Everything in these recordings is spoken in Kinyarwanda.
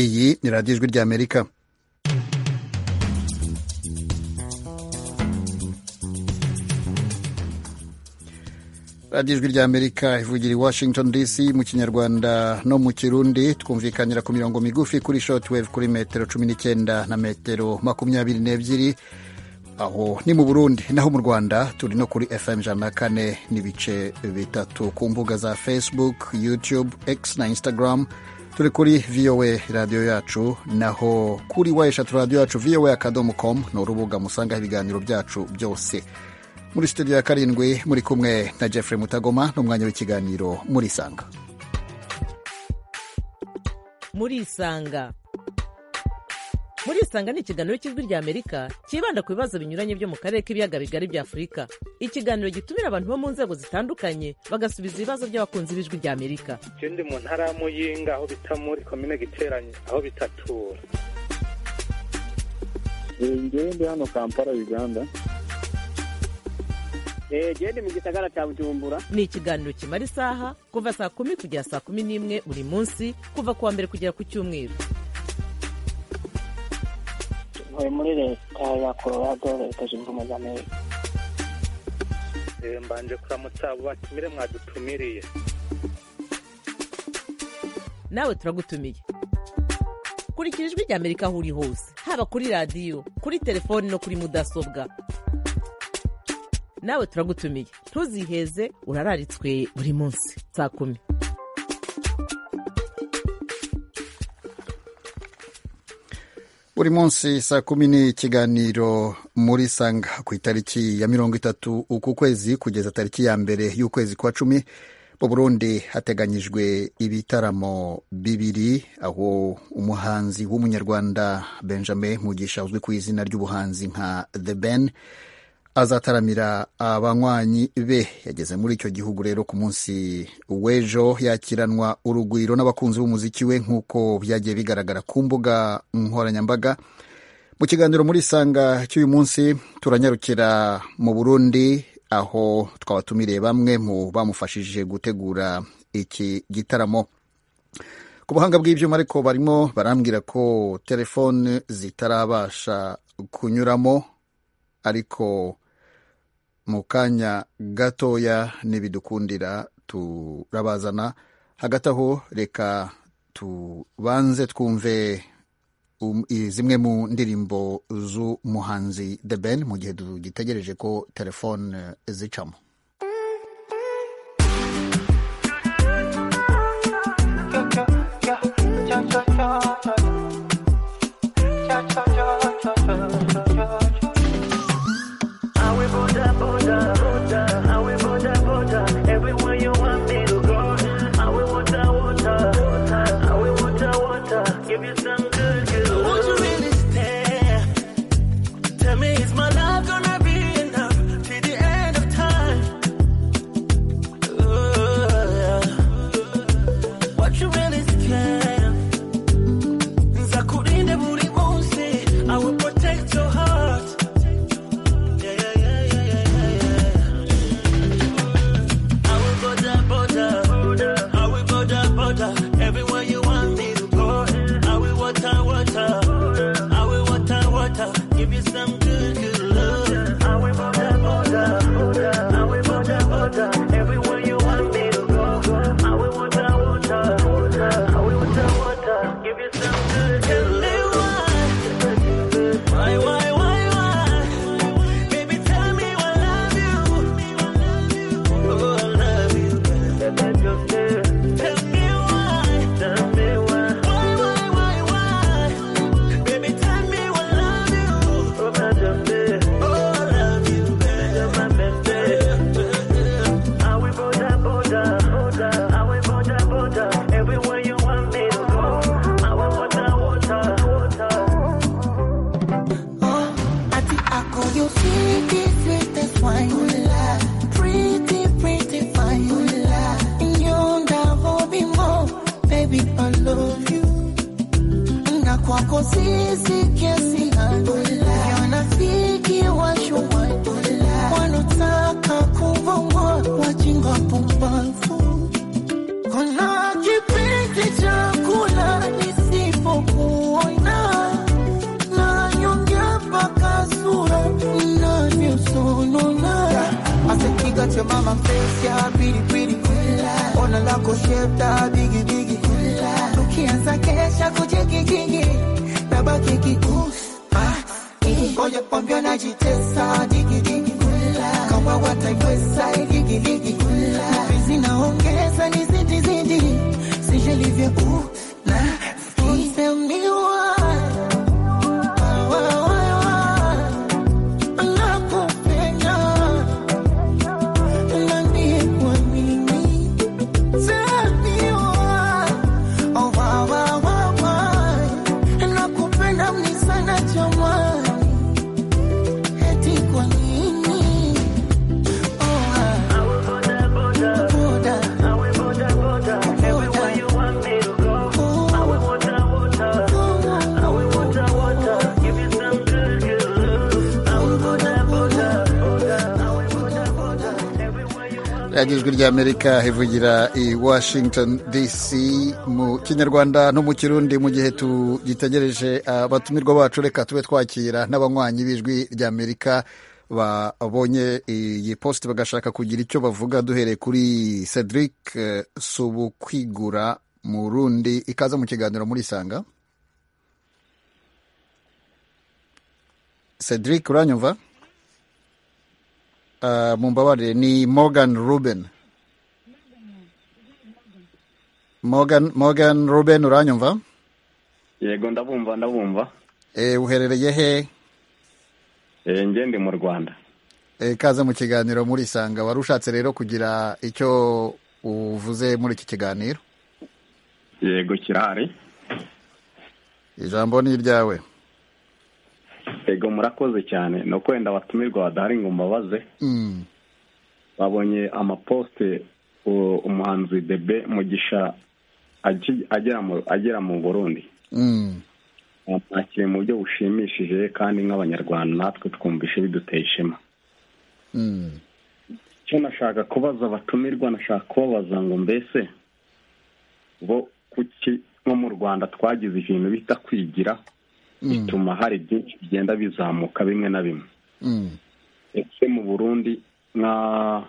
iyi ni radiyo ijwi ry'amerika radiyo ijwi ry'amerika ivugira i washington dc mu kinyarwanda no mu kirundi twumvikanira ku mirongo migufi kuri shotwave kuri metero cumi n'icyenda na metero makumyabiri n'ebyiri aho ni mu burundi naho mu rwanda turi no kuri fm ijana na kane n'ibice bitatu ku mbuga za facebook youtube x na instagram turi kuri voa radiyo yacu naho kuri wa eshatu radiyo yacu voa akadomo com ni urubuga musangaho ibiganiro byacu byose muri studio ya karindwi muri kumwe na Jeffrey Mutagoma n'umwanya w'ikiganiro murisanga murisanga murisanga ni ikiganiro cy'ijwi ry'amerika cyibanda ku bibazo binyuranye byo mu karere k'ibiyaga bigari bya afurika ikiganiro gitumira abantu bo mu nzego zitandukanye bagasubiza ibibazo by'abakunzi b'ijwi ry'amerika ndi mu ntara ya muyinga aho bita muri komine giteranye aho bitatura ngewe ndi hano kampala uganda gende mu gisagara cya bujumbura ni ikiganiro kimara isaha kuva saa kumi kugera saa kumi n'imwe buri munsi kuva ku wa mbere kugera ku cyumweru ntuye muri leta ya colorado leta zunze ubumwe za amerika mbanje kuramutsa abo batumire mwadutumiriye nawe turagutumiye kurikira ijwi ry'amerika aho uri hose haba kuri radiyo kuri telefoni no kuri mudasobwa nawe turagutumiye ntuziheze urararitswe buri munsi saa kumi buri munsi saa kumi ni ikiganiro muri sanga ku itariki ya mirongo itatu uku kwezi kugeza tariki ya mbere y'ukwezi kwa cumi mu burundi hateganyijwe ibitaramo bibiri aho umuhanzi w'umunyarwanda benjamin mugisha uzwi ku izina ry'ubuhanzi nka the ben azataramira abanywanyi be yageze muri icyo gihugu rero ku munsi w'ejo yakiranwa urugwiro n'abakunzi b'umuziki we nk'uko byagiye bigaragara ku mbuga nkoranyambaga mu kiganiro muri sanga cy'uyu munsi turanyarukira mu burundi aho twabatumiriye bamwe mu bamufashije gutegura iki gitaramo ku buhanga bw'ibyuma ariko barimo barambwira ko telefone zitarabasha kunyuramo ariko mu kanya gatoya n'ibidukundira turabazana hagati aho reka tubanze twumve zimwe mu ndirimbo z'umuhanzi The Ben mu gihe tugitegereje ko telefone zicamo Tell me, is my love gonna be enough till the end of time? mama mpenzi ya pili pili, ona lako shepta bigi bigi, tukianza kesha kujigigingi nabaki kiku ngoja kwambia najitesa digidigi, kama wataiweza igigiligi, hizi naongeza ni zidi zidi, sije livyo na usemiwa nakupenda nakupenda mni sana jamani, eti kwa nini? radiyo ijwi ry'amerika ivugira i washington dc mu kinyarwanda no mu kirundi mu gihe tugitegereje abatumirwa bacu reka tube twakira n'abanywanyi b'ijwi ry'amerika babonye iyi posite bagashaka kugira icyo bavuga duhereye kuri cedric eh, subukwigura mu rundi ikaze mu kiganiro muri isanga cedric uranyumva Ah, mumbabarire ni morgan ruben morgan morgan ruben uranyumva yego ndabumva ndabumva e, uherereye he e, njye ndi mu rwanda e, kaze mu kiganiro muri isanga wari ushatse rero kugira icyo uvuze muri iki kiganiro yego kirahari ijambo ni iryawe yego murakoze cyane ni ukwenda abatumirwa badahari ngo mbabaze mm. babonye amaposite u- umuhanzi debe mugisha agi- agera mu agera mu burundi Mm. bakiri mu buryo bushimishije kandi nk'abanyarwanda natwe twumvishe biduteye ishema Mm. icyo nashaka kubaza abatumirwa nashaka kubabaza ngo mbese bo kuki nko mu rwanda twagize ibintu bita kwigira Mm. bituma hari byinshi bigenda bizamuka bimwe na bimwe Mm. ese mu burundi nka-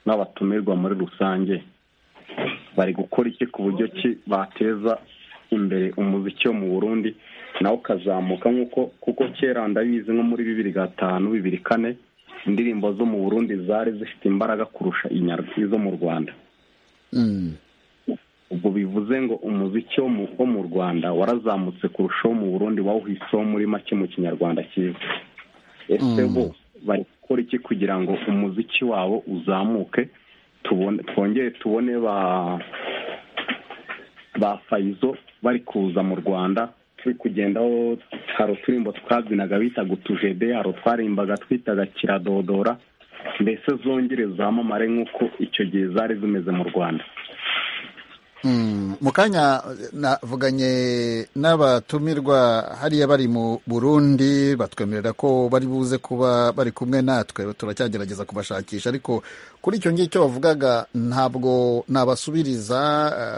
n'abatumirwa muri rusange bari gukora iki ku buryo ki bateza imbere umuziki wo mu burundi nawe ukazamuka nk'uko kuko kera ndabizi nko muri bibiri gatanu bibiri kane indirimbo zo mu burundi zari zifite imbaraga kurusha inyarwa izo mu rwanda Mm. ubwo bivuze ngo umuziki wo mu- wo mu rwanda warazamutse kurushaho mu burundi wawuhiseho muri make mu kinyarwanda cyiza ese Mm. bo bari gukora iki kugira ngo umuziki wabo uzamuke tubone twongere tubone ba ba fayizo bari kuza mu rwanda turi kugendaho hari uturirimbo twabyinaga bita gutujede hari utwarimbaga twitaga kiradodora mbese zongere zamamare nk'uko icyo gihe zari zimeze mu rwanda Mm. mu kanya navuganye n'abatumirwa hariya bari mu burundi batwemerera ko bari buze kuba bari kumwe natwe turacyagerageza kubashakisha ariko kuri icyo ngicyo wavugaga ntabwo nabasubiriza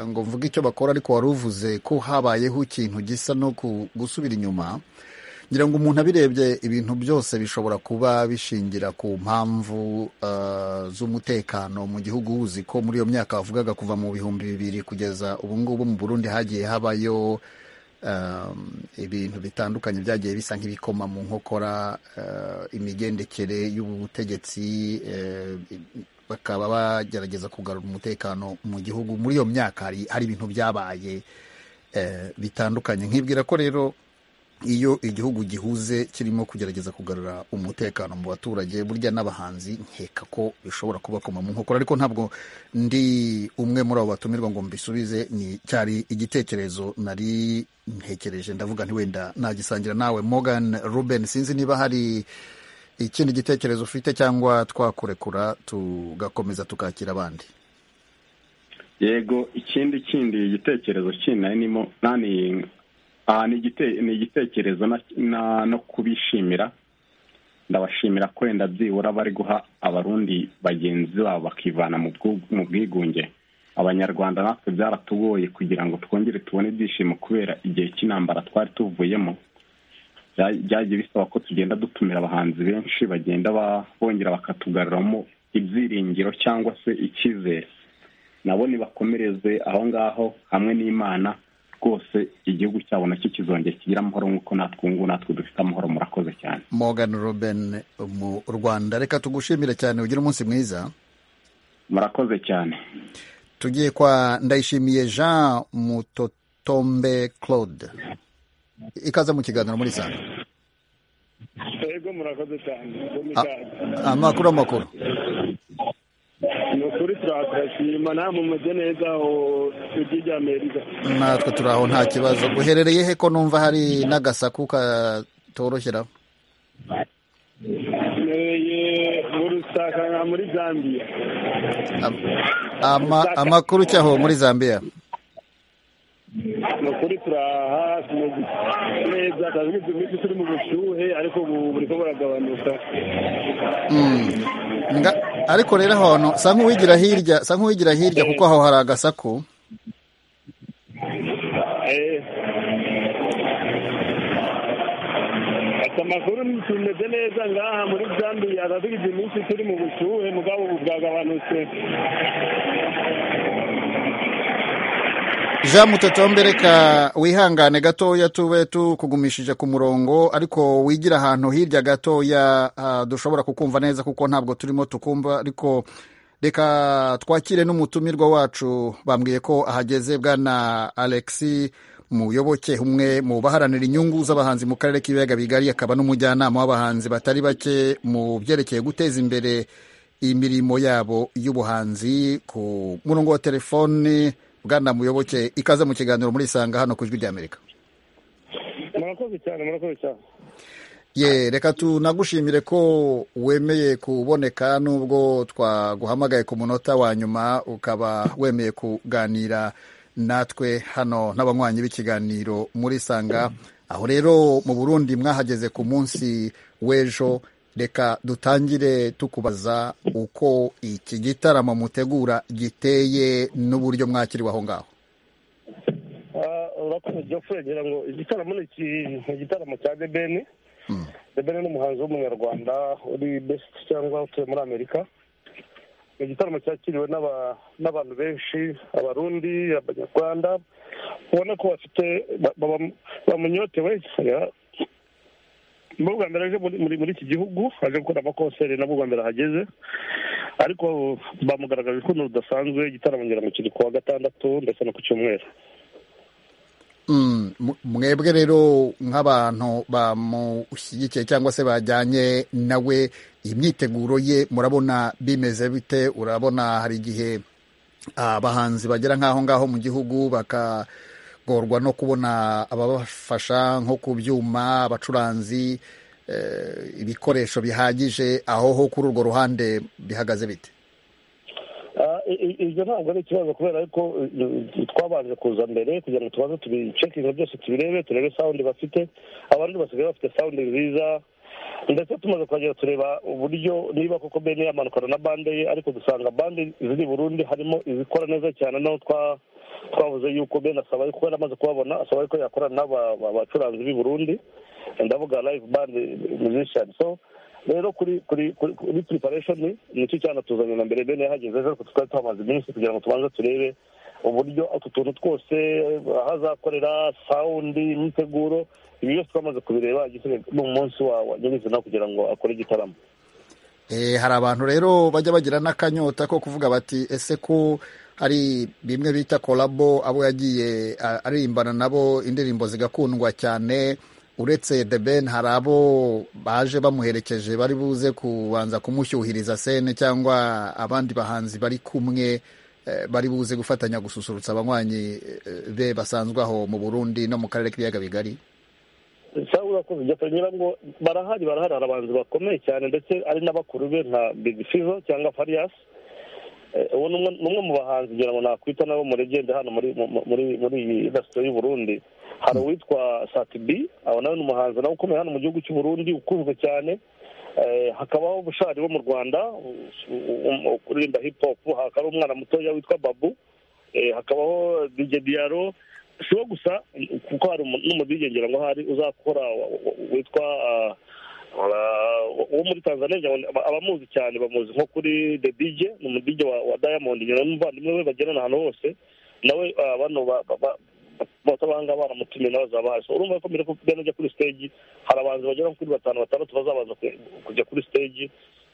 eh, ngo mvuge icyo bakora ariko wari uvuze ko habayeho ikintu gisa no ku- gusubira inyuma ngira ngo umuntu abirebye ibintu byose bishobora kuba bishingira ku mpamvu eh, z'umutekano mu gihugu uzi ko muri iyo myaka wavugaga kuva mu bihumbi bibiri kugeza ubu ngubu mu burundi hagiye habayo eh, ibintu bitandukanye byagiye bisa nk'ibikoma mu nkokora eh, imigendekere y'ubutegetsi eh, bakaba bagerageza kugarura umutekano mu gihugu muri iyo myaka hari- hari ibintu byabaye eh, bitandukanye nkibwira ko rero iyo igihugu gihuze kirimo kugerageza kugarura umutekano mu baturage burya n'abahanzi nkeka ko bishobora kubakoma mu nkokora ariko ntabwo ndi umwe muri abo batumirwa ngo mbisubize ni cyari igitekerezo nari ntekereje ndavuga nti wenda nagisangira nawe Morgan Ruben sinzi niba hari ikindi gitekerezo ufite cyangwa twakurekura tugakomeza tukakira abandi yego ikindi kindi igitekerezo kindi nari nimo nani aha ni igite- ni igitekerezo na- na- no kubishimira ndabashimira ko wenda byibura bari guha abarundi bagenzi babo bakivana mu bwu- mu bwigunge abanyarwanda natwe byaratugoye kugira ngo twongere tubone ibyishimo kubera igihe cy'intambara twari tuvuyemo bya- byagiye bisaba ko tugenda dutumira abahanzi benshi bagenda ba- bongera bakatugaruramo ibyiringiro cyangwa se icyizere nabo nibakomereze aho ngaho hamwe n'imana rwose igihugu cyabo nacyo kizongera kigire amahoro nk'uko natwe ubu ngubu natwe dufite amahoro murakoze cyane morgan ruben mu rwanda reka tugushimire cyane ugire umunsi mwiza murakoze cyane tugiye kwa ndayishimiye jean mutotombe claude ikaze mu kiganiro muri sanga yego murakoze cyane Ah, amakuru amakuru ni ukuri turakashima namwe mumeze neza aho ijwi rya amerika natwe turi aho nta kibazo uherereye he ko numva hari n'agasaku katoroshye ntereye mu rusaka nka muri zambia amakuru cyaho muri zambia ni ukuri turaha tumeze neza tuzi ko turi mu bushyuhe ariko ubu buri ko buragabanuka Mm. Nga- ariko rero ahantu sa nk'uwigira hirya sa nk'uwigira hirya kuko aho hari agasaku Eh. Ati amakuru tumeze neza ngaha muri Zambia tugize iminsi turi mu bushuhe mugabo ubu bwagabanutse jean mutotombe reka wihangane gatoya tube tukugumishije ku murongo ariko wigira ahantu hirya gatoya ah, dushobora kukumva neza kuko ntabwo turimo tukumva ariko reka twakire n'umutumirwa wacu bambwiye ko ahageze bwana alexi muyoboke umwe mu baharanira inyungu z'abahanzi mu karere k'ibiyaga bigari akaba n'umujyanama w'abahanzi batari bake mu byerekeye guteza imbere imirimo yabo y'ubuhanzi ku murongo wa telefoni bwana muyoboke ikaze mu kiganiro muri isanga hano ku ijwi ry'amerika murakoze cyane murakoze cyane ye reka tunagushimire ko wemeye kuboneka nubwo twaguhamagaye ku munota wa nyuma ukaba wemeye kuganira natwe hano n'abanywanyi b'ikiganiro muri isanga aho rero mu burundi mwahageze ku munsi w'ejo reka dutangire tukubaza uko iki gitaramo mutegura giteye n'uburyo mwakiriwe aho ngaho Ah, urakoze Geoffrey ngira ngo igitaramo ni iki- ni igitaramo cya Debeni Debeni ni umuhanzi w'umunyarwanda uri best cyangwa utuye muri Amerika ni igitaramo cyakiriwe n'aba- n'abantu benshi abarundi abanyarwanda ubona ko bafite ba- ba- bamunyotewe Ya- ni ubwa mbere aje muri muri- muri iki gihugu aje gukora amakonseri nabwo ubwa mbere ahageze ariko bamugaragaje urukundo rudasanzwe igitaramo ngira ngo kiri ku wa gatandatu ndetse no ku cyumweru Mm, mu- mwebwe rero nk'abantu bamushyigikiye cyangwa se bajyanye nawe imyiteguro ye murabona bimeze bite urabona hari igihe abahanzi bagera nk'aho ngaho mu gihugu bakagorwa no kubona ababafasha nko ku byuma abacuranzi eh, ibikoresho bihagije aho ho kuri urwo ruhande bihagaze bite Ah, i- i- ibyo ntabwo ari ikibazo kubera yuko eh, twabanje kuza mbere kugira ngo tubanze tubicekinge byose tubirebe turebe sawundi bafite abandi basigaye bafite sawundi nziza ndetse tumaze kuhagera tureba uburyo niba koko bene yamanukana na bande ye ariko dusanga bande ziri i burundi harimo izikora neza cyane naho twa twavuze yuko bene asaba yuko yari amaze kubabona asaba yuko yakorana n'aba- ba- bacuranzi b'i burundi ndavuga live band musician so rero kuri kuri kuri kuri preparation nicyo cyanatuzanye na mbere bene yahageze ariko twari twamaze iminsi kugira ngo tubanze turebe uburyo utu tuntu twose aho azakorera sawundi imyiteguro ibi byose twamaze kubireba igisigaye ni umunsi wa wa nyirizina kugira ngo akore igitaramo Eh, hari abantu rero bajya bagira n'akanyota ko kuvuga bati ese ko hari bimwe bita kolabo abo yagiye a- aririmbana nabo indirimbo zigakundwa cyane uretse The Ben hari abo baje bamuherekeje bari buze kubanza kumushyuhiriza sene cyangwa abandi bahanzi bari kumwe eh, bari buze gufatanya gususurutsa abanywanyi eh, be basanzwe aho mu Burundi no mu karere k'ibiyaga bigari saa urakoze ujya kugira ngo barahari barahari hari abahanzi bakomeye cyane ndetse ari n'abakuru be nka big fizo cyangwa fariyasi uwo ni umwe- ni umwe mu bahanzi ngira ngo nakwita nabo mu legende hano muri mu- muri muri iyi indasitiri y'u Burundi hari uwitwa satibi aba nawe ni umuhanzi nawe ukomeye hano mu gihugu cy'u Burundi ukunzwe cyane Eh, hakabaho bushari wo mu rwanda u- u- u- uririmba hip hop hakaba umwana mutoya witwa babu Eh, hakabaho dj diaro si wo gusa kuko hari umu- n'umudj ngira ngo hari uzakora wa- wa- wa- witwa ah, Ah, uwo muri tanzania aba- abamuzi cyane bamuzi nko kuri the dj ni umudj wa, wa diamond nyina n'umuvandimwe we bagerana ahantu hose nawe ah, bano ba- ba- ba- batabahanga baramutumiye nawe bazabazi So, urumva ko mbere ko mbere ajya kuri stage hari abahanzi bagera kuri batanu batandatu bazabaza ku- kujya kuri stage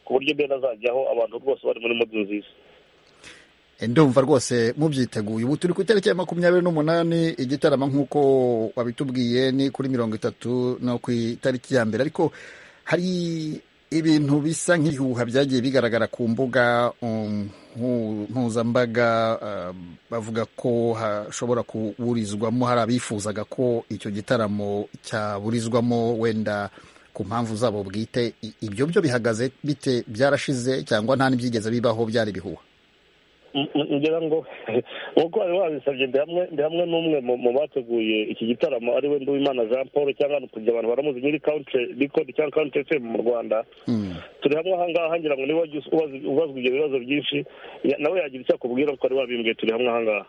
ku buryo mbere azajyaho abantu rwose bari muri modi nziza ndumva rwose mubyiteguye ubu turi ku itariki ya makumyabiri n'umunani igitaramo nk'uko wabitubwiye ni kuri mirongo itatu no ku itariki ya mbere ariko hari ibintu bisa nk'ibihuha byagiye bigaragara ku mbuga um, mpu- mpuzambaga um, bavuga ko hashobora kuburizwamo hari abifuzaga ko icyo gitaramo cyaburizwamo wenda ku mpamvu zabo bwite I- ibyo byo bihagaze bite byarashize cyangwa nta n'ibyigeze bibaho byari ibihuha M- m- ngira ngo nk'uko wari wabisabye ndi hamwe ndi hamwe n'umwe mu- mu bateguye iki gitaramo ari we nduwimana jean paul cyangwa ni kugira abantu baramuzi nyiri country record cyangwa country fm mu rwanda Hmm. turi hamwe ahangaha ngira ngo niba wajya ubaza- ubazwa ibyo bibazo byinshi ya- nawe yagira icyo akubwira kuko ari wabimbwiye turi hamwe ahangaha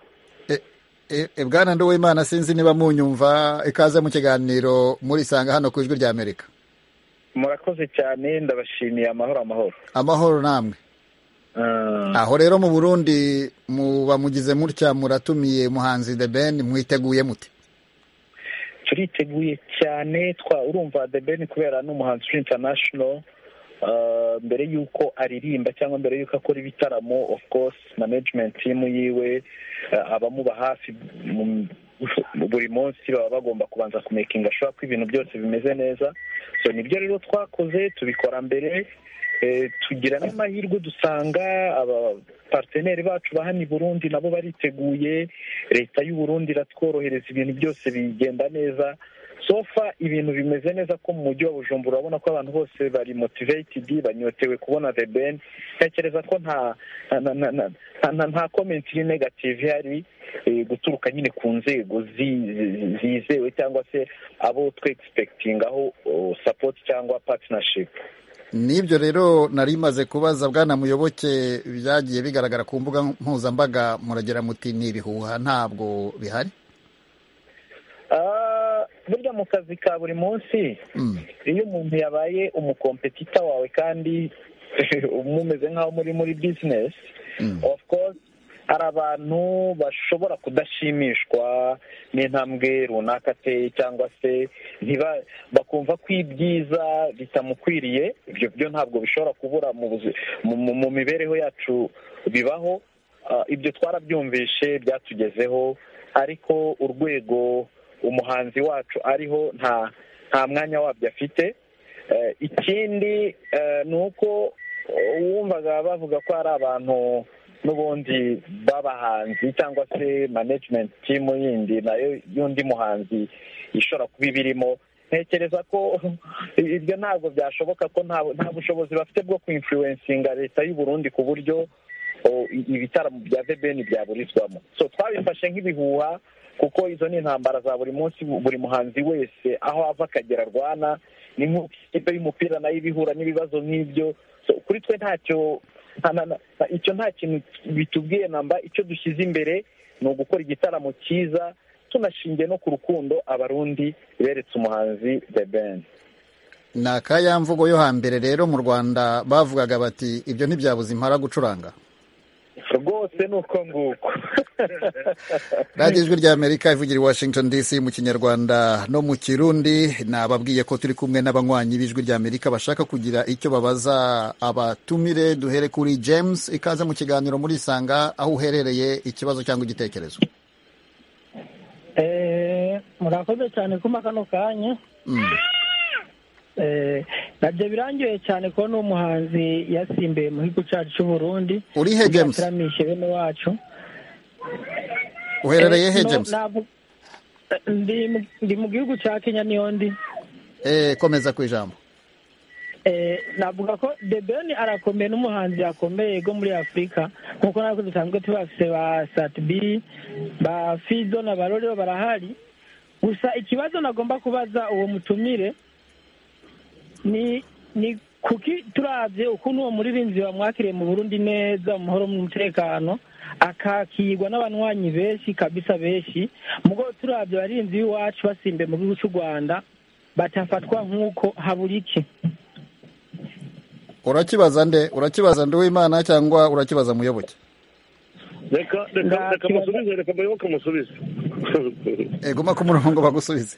E- e, bwana nduwimana sinzi niba munyumva ikaze mu kiganiro murisanga hano ku ijwi ry'amerika murakoze cyane ndabashimiye amahoro amahoro amahoro namwe aho rero mu burundi muba mugize mutya muratumiye muhanzi the ben mwiteguye mute turiteguye cyane twa urumva the ben kubera ni umuhanzi uri international Ah, mbere y'uko aririmba cyangwa mbere y'uko akora ibitaramo of course management team yiwe ah, abamuba hafi mu- buri munsi baba bagomba kubanza kumekinga ashobora ko ibintu byose bimeze neza so nibyo rero twakoze tubikora mbere Eh, tugira n'amahirwe dusanga abaparteneri bacu ba hano i burundi nabo bariteguye leta y'u burundi iratworohereza ibintu byose bigenda neza sofa ibintu bimeze neza ko mu mujyi wa bujumbura urabona ko abantu bose bari motivated banyotewe kubona the ben ntekereza ko nta nta nta nta nta- nta komenti iri negative ihari eh, guturuka nyine ku nzego zi- zi- zizewe cyangwa se abo twe expectingaho oh, support cyangwa partnership n'ibyo rero nari maze kubaza bwana muyoboke byagiye bigaragara ku mbuga mpuzambaga muragira muti ni ibihuha ntabwo bihari Ah, burya mu kazi ka buri munsi Hmm. iyo umuntu yabaye umukompetita wawe kandi mumeze nk'aho muri muri bizinesi Mm. of course hari abantu bashobora kudashimishwa n'intambwe runaka ateye cyangwa se ntiba- bakumva ko ibyiza bitamukwiriye ibyo byo ntabwo bishobora kubura mu buzi- mu- mu- mu mibereho yacu bibaho Ah, ibyo twarabyumvishe byatugezeho ariko urwego umuhanzi wacu ariho nta nta mwanya wabyo afite Eh, ikindi eh, ni uko eh, wumvaga bavuga ko hari abantu n'ubundi b'abahanzi cyangwa se management team yindi nayo y'undi muhanzi ishobora kuba ibirimo ntekereza ko ibyo ntabwo byashoboka ko nta nta bushobozi bafite bwo kwinfluencinga leta y'u Burundi ku buryo o- i- ibitaramo bya vebeni byaburizwamo so twabifashe nk'ibihuha kuko izo ni intambara za buri munsi bu- buri muhanzi wese aho ava akagera arwana ni nk'ikipe y'umupira nayo iba ihura n'ibibazo nk'ibyo so kuri twe ntacyo nta- nta- nta- icyo nta kintu bitubwiye namba icyo dushyize imbere ni ugukora igitaramo cyiza tunashingiye no ku rukundo abarundi beretse umuhanzi the ben ni akayamvugo yo hambere rero mu rwanda bavugaga bati ibyo ntibyabuze impara gucuranga rwose ni uko nguko radiyo ijwi ry'amerika ivugira i washington dc mu kinyarwanda no mu kirundi nababwiye ko turi kumwe n'abanywanyi b'ijwi ry'amerika bashaka kugira icyo babaza abatumire duhere kuri james ikaze mu kiganiro murisanga aho uherereye ikibazo cyangwa igitekerezo Eh, murakoze cyane kuma kano kanya Mm. Eh, nabyo birangiwe cyane kubona umuhanzi yasimbiye mu gihugu cyacu cy'u Burundi uri he james Yataramishe bene wacu uherereye Eh, he no, james navu- eh, ndi mu- ndi mu gihugu cya kenya niyo ndi Eh, komeza ku ijambo Eh, navuga ko The Ben arakomeye n'umuhanzi akomeye go muri afurika nk'uko natwe dusanzwe tubafise ba satb ba fido na barore barahari gusa ikibazo nagomba kubaza uwo mutumire ni ni kuki turabye ukuntu uwo muririnzi bamwakiriye mu burundi neza mu mahoro mu mutekano akakirwa n'abanywanyi benshi kabisa benshi mugo turabye abarinzi b'iwacu basimbe mu gihugu cy'u rwanda batafatwa nk'uko habura iki urakibaza nde urakibaza nde w'imana cyangwa urakibaza muyoboke reka reka reka musubize reka muyoboke musubize Eh, guma ku murongo bagusubize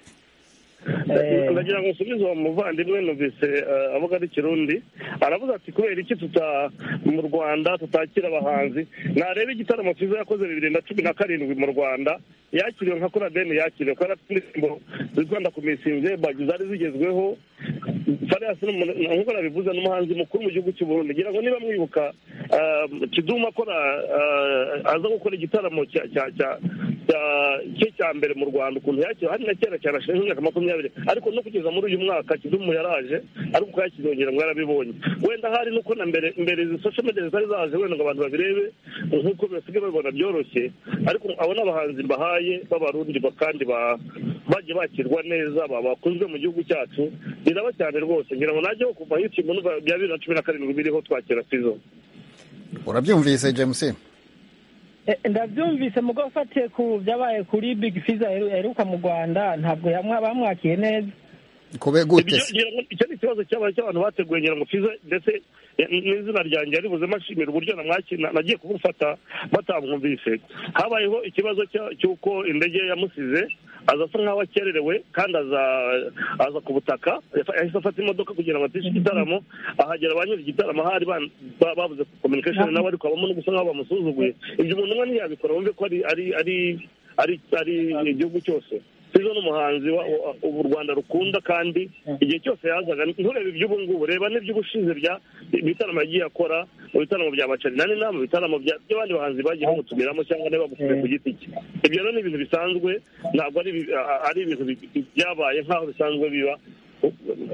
ndagira ngo nsubize uwo muvandimwe numvise eh, avuga ari kirundi aravuze ati kubera iki tuta mu rwanda tutakira abahanzi nareba igitaramo cyiza yakoze bibiri na cumi na karindwi mu rwanda yakiriwe nka kurabeni yakiriwe kubera afite indirimbo zikunda ku misinge bagi zari zigezweho fariyasi ni umuntu- nk'uko nabivuze ni umuhanzi mukuru mu gihugu cy'u Burundi ngira ngo niba mwibuka eh, kidum akora eh, aza gukora igitaramo cya- cya cya- cya- cye cya mbere mu rwanda ukuntu yakiriwe hari na kera cyane ashinzwe imyaka makumyabiri ariko no kugeza muri uyu mwaka kidumu yaraje ariko uko yakizongera ngo yarabibonye wenda hari nuko na mbere mbere izi social media zari zaje wenda ngo abantu babirebe nk'uko basigaye babibona byoroshye ariko abo ni abahanzi mbahaye b'abarundi ba- kandi ba- bagiye bakirwa neza ba- bakunzwe mu gihugu cyacu biraba cyane rwose ngira ngo najyeho kuva yitimu numva bya bibiri na cumi na karindwi biriho twakira fizo urabyumvise james Eh, ndabyumvise mugo ufatiye ku byabaye kuri big fiza aheru- aheruka mu rwanda ntabwo yamwa- bamwakiye neza kube gute Ibyo se ngira ngo icyo ni ikibazo cyabaye cy'abantu bateguye ngira ngo fize ndetse ya- n'izina ryanjye yaribuze mashimira uburyo namwaki- na- nagiye kumufata batamwumvise habayeho ikibazo cya- cy'uko indege yamusize aza asa nk'aho akererewe kandi aza aza ku butaka yafa- yahise afata imodoka kugira ngo atishe igitaramo ahagera ba nyiri igitaramo ahari ban- ba- babuze communication nawe ariko habamo no gusa nk'aho bamusuzuguye ibyo umuntu umwe ntiyabikora wumve ko ari ari ari- ari ari igihugu cyose Fizzo ni umuhanzi wa- wa- u Rwanda rukunda kandi igihe cyose yazaga nturebe iby'ubu ngubu reba n'iby'ubushize bya ibitaramo yagiye akora mu bitaramo bya bacarinani na mu bitaramo bya- by'abandi bahanzi bagiye bamutumiramo cyangwa niba bamutumiye ku giti cye ibyo rero ni ibintu bisanzwe ntabwo ari ibi- a- a- ari ibintu bi- bi- byabaye nk'aho bisanzwe biba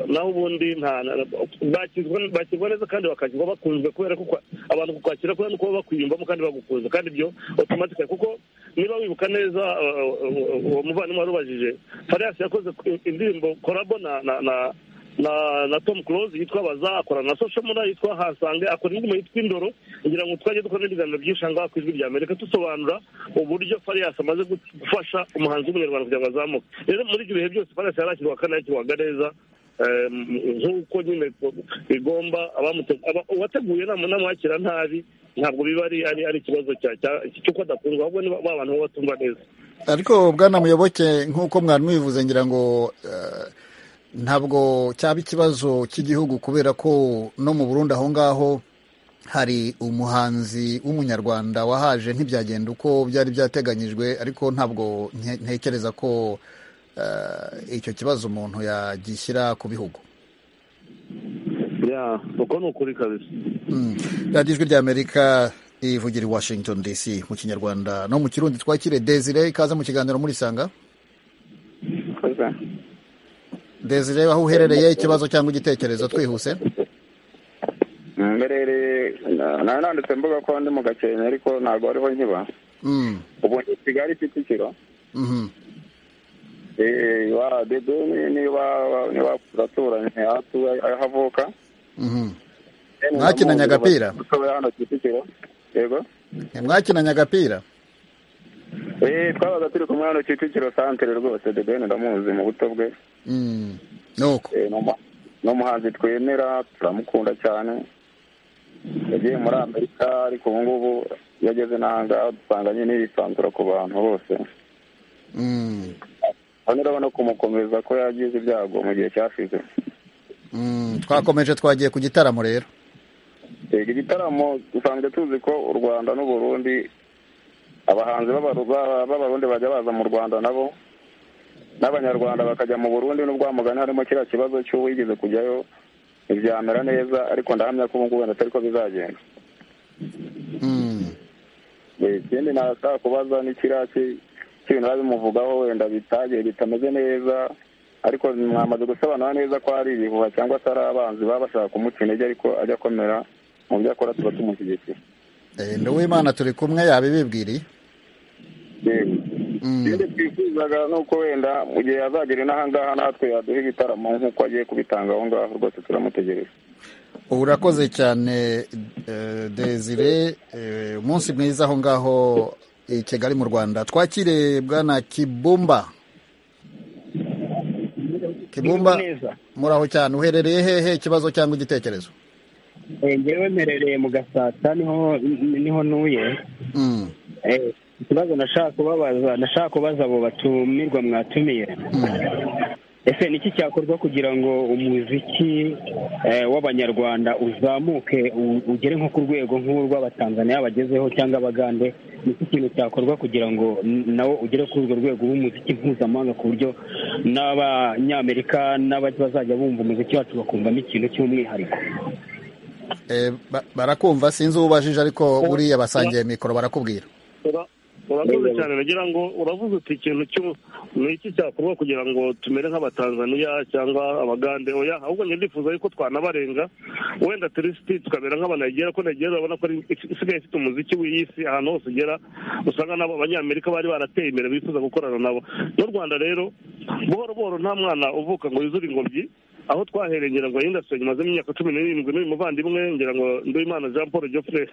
naho ubundi nta na- bakizwa bakirwa neza kandi bakakirwa bakunzwe kubera ko kwa- abantu kukwakira kubera nuko baba bakwiyumvamo kandi bagukunze kandi ibyo automatically kuko niba wibuka neza uh, uh, uwo muvandimwe wari ubajije fariyasi yakoze indirimbo korabo na na na- na na tom close yitwa baza akorana na social mura yitwa hasange akora indirimbo yitwa indoro ngira ngo twajye dukora n'ibiganiro byinshi ahangaha ku ijwi rya amerika dusobanura uburyo fariyasi amaze gu- gufasha umuhanzi w'umunyarwanda kugira ngo azamuke rero muri ibyo bihe byose fariyasi yarashyirwa kandi yakirwaga neza eh, nk'uko nyine bigomba abamute- aba- uwateguye nama- namwakira nabi ntabwo biba ari ari ari ikibazo cya- cya- cy'uko adakundwa ahubwo ni ba ba bantu baba batumva neza ariko bwana muyoboke nk'uko mwari mubivuze ngira ngo eh, ntabwo cyaba ikibazo cy'igihugu kubera ko no mu burundi aho ngaho hari umuhanzi w'umunyarwanda wahaje ntibyagenda uko byari byateganyijwe ariko ntabwo nke- ntekereza ko eh, icyo kibazo umuntu yagishyira ku bihugu ya uko ni ukuri kabisa radiyo ijwi ry'amerika ivugira i washington dc mu kinyarwanda no mu kirundi twakire desire ikaze mu kiganiro murisanga Koza. desire aho uherereye ikibazo cyangwa igitekerezo twihuse mberereye nawe nanditse mbuga ko ndi mu gakenke ariko ntabwo ariho nkiba Mm, ubu ndi kigali kicukiro mhm. Eh, wa dedo ni- niba niba turaturanye aho atuye, aho avuka Mhm. Mwakinanye agapira? mutoya hano kicukiro yego mwakinanye agapira Eh, twabaga turi kumwe hano kicukiro santere rwose dedo ndamuzi mu buto bwe Mm, nuko Eh, ni umu- ni umuhanzi twemera turamukunda cyane yagiye muri amerika ariko ubu ngubu iyo ageze n'ahangaha dusanganye n'ibisanzura ku bantu bose Mm, hano urabona kumukomeza ko yagize ibyago mu gihe cyashize mm, twakomeje twagiye ku gitaramo rero Yego, igitaramo dusanzwe tuzi ko u rwanda n'uburundi abahanzi b'Abaru- b'Aba- b'abarundi bajya baza mu rwanda nabo n'abanyarwanda bakajya mu burundi n'ubwa mugani harimo kiriya kibazo cy'uwigeze kujyayo ntibyamera neza ariko ndahamya ko ubu ngubu wenda atari ko bizagenda Mm, Eh, ikindi nashaka kubaza ni kiriya ki- cy'ibintu biba bimuvugaho wenda bitagiye bitameze neza ariko mwamaze gusobanura neza ko ari ibihuha cyangwa se ari abanzi baba bashaka kumuca intege ariko ajya akomera mu byo akora tuba tumushyigikira eh, ndi uwimana turi kumwe yabibibwiriye Yego. Mm. ikindi twifuzaga ni uko wenda mu gihe azagera inahangaha natwe yaduha ibitaramo nk'uko agiye kubitanga aho ngaho rwose turamutegereje urakoze cyane eh, desire eh, umunsi mwiza aho ngaho i kigali mu rwanda twakire bwana kibumba kibumba neza muraho cyane uherereye hehe ikibazo cyangwa igitekerezo Eh, njyewe mperereye mu gasata niho niho ntuye Eh, ikibazo nashaka kubabaza nashaka kubaza abo batumirwa mwatumiye ese niki cyakorwa kugira ngo umuziki eh, w'abanyarwanda uzamuke u- ugere nko ku rwego nk'urw'abatanzaniya bagezeho cyangwa abagande niki kintu cyakorwa kugira ngo n- nawo ugere kuri urwo rwego w'umuziki mpuzamahanga ku buryo n'abanyamerika n'abazajya bumva umuziki wacu bakumvamo ikintu cy'umwihariko Eh, ba- barakumva sinzi ubajije ariko buriya basangiye mikoro barakubwira Ura- urakoze cyane nagira ngo uravuze uti ikintu cyo ni iki cyakorwa kugira ngo tumere nk'abatanzaniya cyangwa abagande oya ahubwo njye ndifuza yuko twanabarenga wenda turisiti tukamera nk'abanayigera ko nayigera urabona ko ari- isigaye ifite umuziki w'isi ahantu hose ugera usanga nabo abanyamerika bari barateye imbere bifuza gukorana nabo n'u rwanda rero buhoro buhoro nta mwana uvuka ngo yuzure ingobyi aho twahereye ngira ngo indasitiri nyuma imyaka cumi n'irindwi n'uyu muvandimwe ngira ngo nduwimana jean paul geoffrey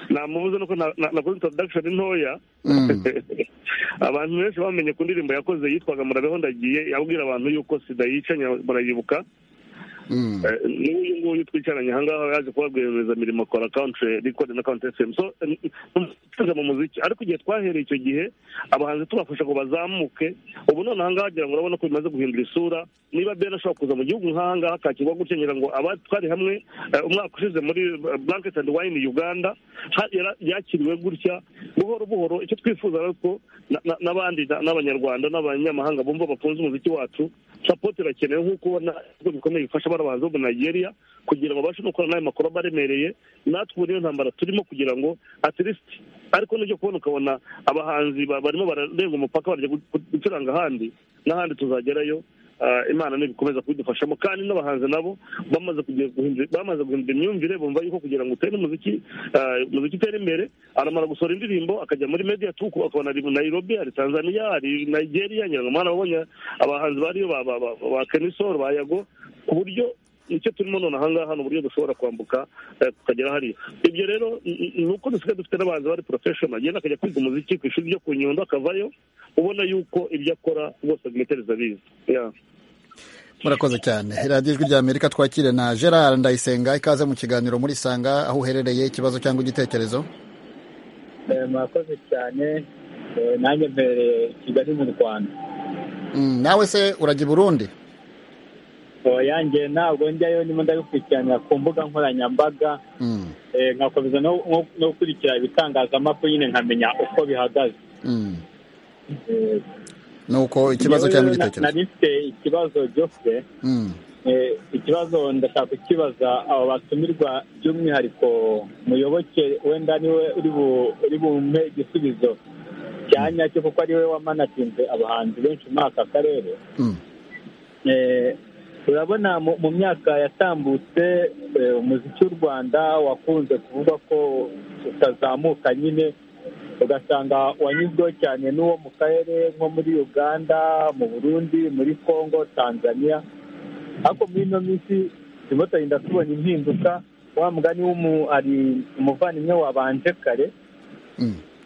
namubuze nuko na- na- nakoze introduction ntoya abantu benshi bamenye ku ndirimbo yakoze yitwaga murabeho ndagiye yabwira abantu yuko sida yica nya- murayibuka Eh, n'uyu nguyu twicaranye aha ngaha yaje kuba rwiyemezamirimo akora country record na country fm so tuze mu muziki ariko igihe twahereye icyo gihe abahanzi tubafasha ngo bazamuke ubu none aha ngaha wagira ngo urabona ko bimaze guhindura isura niba ben ashobora kuza mu gihugu nk'aha ngaha akakirwa gutya ngira ngo aba twari hamwe eh, umwaka ushize muri eh, blanket and wine uganda ha- yara- yakiriwe gutya buhoro buhoro icyo twifuza rero ko na- na- n'abandi na- n'abanyarwanda n'abanyamahanga bumva bakunze umuziki wacu sapoti irakenewe nk'uko ubona ibigo bikomeye bifasha barabanza bo muri nigeria kugira ngo babashe no gukorana n'ayo makuru abaremereye natwe ubu niyo ntambara turimo kugira ngo at least ariko nibyo kubona ukabona abahanzi ba- barimo bararenga umupaka bajya gu- gu- gucuranga ahandi n'ahandi tuzagerayo Ah, imana nibikomeza kubidufashamo kandi n'abahanzi nabo bamaze kugira- guhindura- bamaze guhindura imyumvire bumva yuko kugira ngo utere umuziki ah, umuziki utere imbere aramara gusohora indirimbo akajya muri media tuku akabona ari nairobi hari tanzania hari nigeria ngira ngo mwana wabonye abahanzi bariyo ba- ba- ba- ba kenisoro ba yago ku buryo icyo turimo none ahangaha ni uburyo dushobora kwambuka eh, tukagera hariya ibyo rero n- n- ni uko dusigaye dufite n'abantu bari professional agenda akajya kwiga umuziki ku ishuri ryo ku nyundo akavayo ubona yuko ibyo akora bose bimitereza biza Yeah. murakoze cyane radiyo ijwi ry'amerika twakire na gerard ndayisenga ikaze mu kiganiro muri sanga aho uherereye ikibazo cyangwa igitekerezo Eh, murakoze cyane Eh, nanjye mbereye kigali mu rwanda Mm, nawe se urajya i burundi yanjye ntabwo njyayo ndimo ndabikurikiranira ku mbuga nkoranyambaga Mm, eh, nkakomeza no no- no gukurikira ibitangazamakuru nyine nkamenya uko bihagaze mm. Eh, ni uko ikibazo njyewe cyangwa rero na- igitekerezo nari mfite ikibazo Geoffrey Mm, Eh, ikibazo ndashaka kukibaza aba batumirwa by'umwihariko muyoboke wenda niwe uri bu- uri bumpe igisubizo cya nyacyo kuko ariwe wamanatinze abahanzi benshi muri aka karere mm. Eh, urabona mu mu myaka yatambutse eh, umuziki w'u rwanda wakunze kuvuga ko utazamuka nyine ugasanga wanyuzweho cyane n'uwo mu karere nko muri uganda mu burundi muri congo tanzania ariko muri ino minsi turimo turagenda tubona impinduka wa mugani w'umu ari umuvandimwe wabanje kare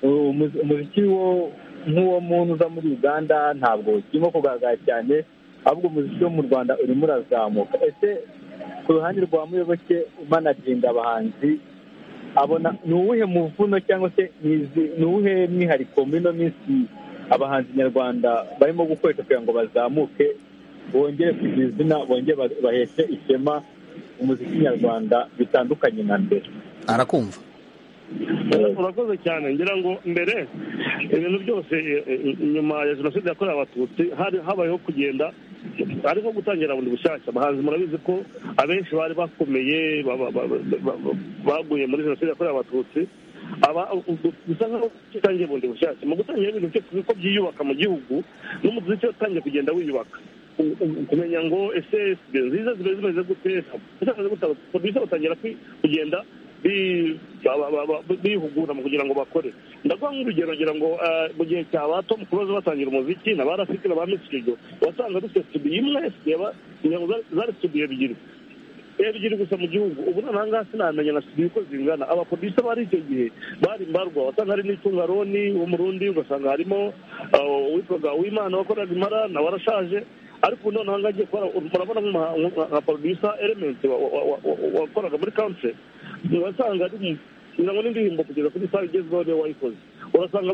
umuzi- umuziki wo nk'uwo muntu uza muri uganda ntabwo urimo kugaragara cyane ahubwo umuziki wo mu rwanda urimo urazamuka ese ku ruhande rwa muyoboke umanaginda abahanzi abona ni uwuhe muvuno cyangwa se ni izi- ni uwuhe mwihariko muri ino minsi abahanzi nyarwanda barimo gukoresha kugira ngo bazamuke bongere kugira izina bongere ba- baheshe ishema umuziki nyarwanda bitandukanye na mbere arakumva urakoze cyane ngira ngo mbere ibintu byose eh, eh, nyuma ya jenoside yakorewe abatutsi hari habayeho kugenda ari nko gutangira bundi bushyashya abahanzi murabizi ko abenshi bari bakomeye ba- ba- ba- ba- ba- baguye muri jenoside yakorewe abatutsi aba bisa nkaho utangiye bundi bushyashya mu gutangira ibintu byose uko byiyubaka mu gihugu n'umuziki utangiye kugenda wiyubaka u- u- kumenya ngo ese studio nziza ziba zimeze gute zimeze gute producer batangira kwi- kugenda bi- ba- ba- ba- ba- bihugura mu kugira ngo bakore ndaguha nk'urugero ngira ngo eh, mu gihe cya ba tom close batangira umuziki na ba rafiki na ba misikigo wasanga dufite studio imwe yaba ngira ngo zari- zari studio ebyiri ebyiri gusa mu gihugu ubu noneho aha ngaha sinamenya na studio uko zingana abaproducer bari icyo gihe bari mbarwa wasanga hari n'itunga roni wo mu rundi ugasanga harimo ah, uwitwaga uwimana wakoraga imara nawe arashaje ariko noneho ngagiye kubona murabona nka producer element wakoraga muri country urasanga ari ngo n'indirimbo kugeza kuri saha igezweho niyo wayikoze urasanga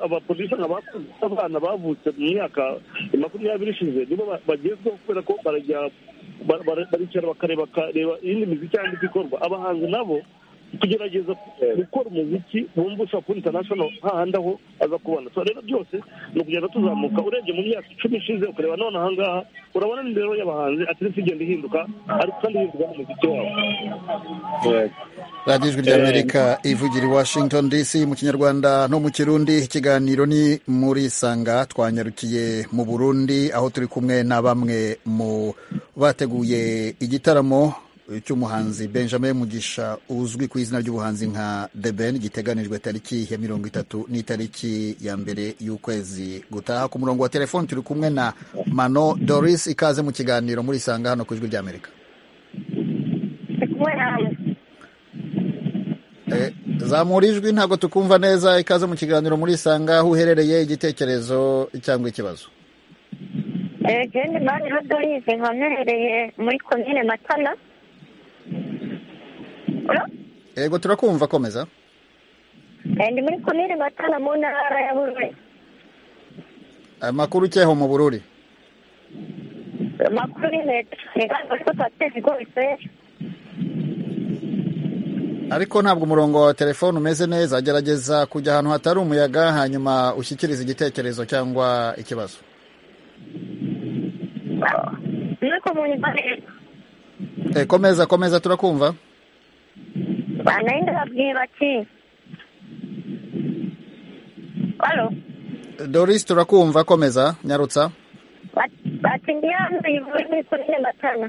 abaproducer nka bakuze abana bavutse mu myaka makumyabiri ishize nibo bagezweho kubera ko barajya baricara bakareba bakareba iyindi miziki cyangwa indi ikorwa abahanzi nabo kugerageza gukora umuziki wumva ushobora kubona international hahandi aho aza kubona so rero byose ni ukugenda tuzamuka urebye mu myaka icumi ishize ukareba none aha ngaha urabona n'imibereho y'abahanzi atirisi igenda ihinduka ariko kandi ihinduka n'umuziki wabo radiyo ijwi ry'amerika ivugira i washington dc mu kinyarwanda no mu kirundi ikiganiro ni muri sanga twanyarukiye mu burundi aho turi kumwe na bamwe mu bateguye igitaramo cy'umuhanzi benjamin mugisha uzwi ku izina ry'ubuhanzi nka the ben giteganijwe tariki ya mirongo itatu n'itariki ya mbere y'ukwezi gutaha ku murongo wa telefoni turi kumwe na mano doris ikaze mu kiganiro muri isanga hano ku ijwi ry'amerika Eh, zamura ijwi ntabwo tukumva neza ikaze mu kiganiro muri isanga aho uherereye igitekerezo cyangwa ikibazo jene mariho dorise nkomerereye muri komine matana yego turakumva komeza ndi muri komine matana mu ntara ya bururi amakuru ukeho mu bururi amakuru ni leta ingamba zo kwateza ibigori byera ariko ntabwo umurongo wa telefone umeze neza gerageza kujya ahantu hatari umuyaga hanyuma ushyikirize igitekerezo cyangwa ikibazo nuko mu nyuma leta Eh, komeza komeza turakumva banaenda babwiye bati halo doris turakumva komeza nyarutsa Bati- bati ndi hano ivuri muri komine matana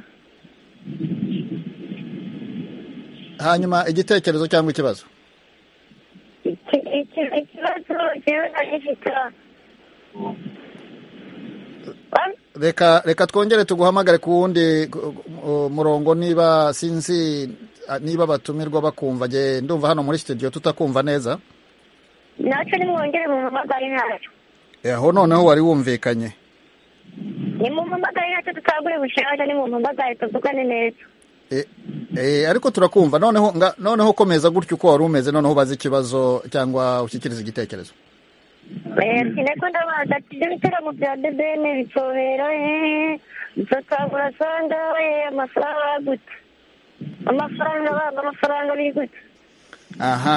hanyuma igitekerezo cyangwa ikibazo Iki- iki- ikibazo jewe nagifite reka reka twongere tuguhamagare ku wundi ku- ku- murongo niba sinzi ah, niba abatumirwa bakumva nge ndumva hano muri studio tutakumva neza nacyo nimwongere mumpamagare ntacyo Eh, aho noneho wari wumvikanye nimumpamagare ntacyo tutagure bushaje nimumpamagare tuvugane neza Eh, eh, ariko turakumva noneho nga- noneho komeza gutyo uko wari umeze noneho ubaze ikibazo cyangwa ushyikirize igitekerezo sineko ndabaza ati ibyo bitaramo bya debene bitobera bitatagura sangawe amafaranga gute amafaranga banga amafaranga biri gute aha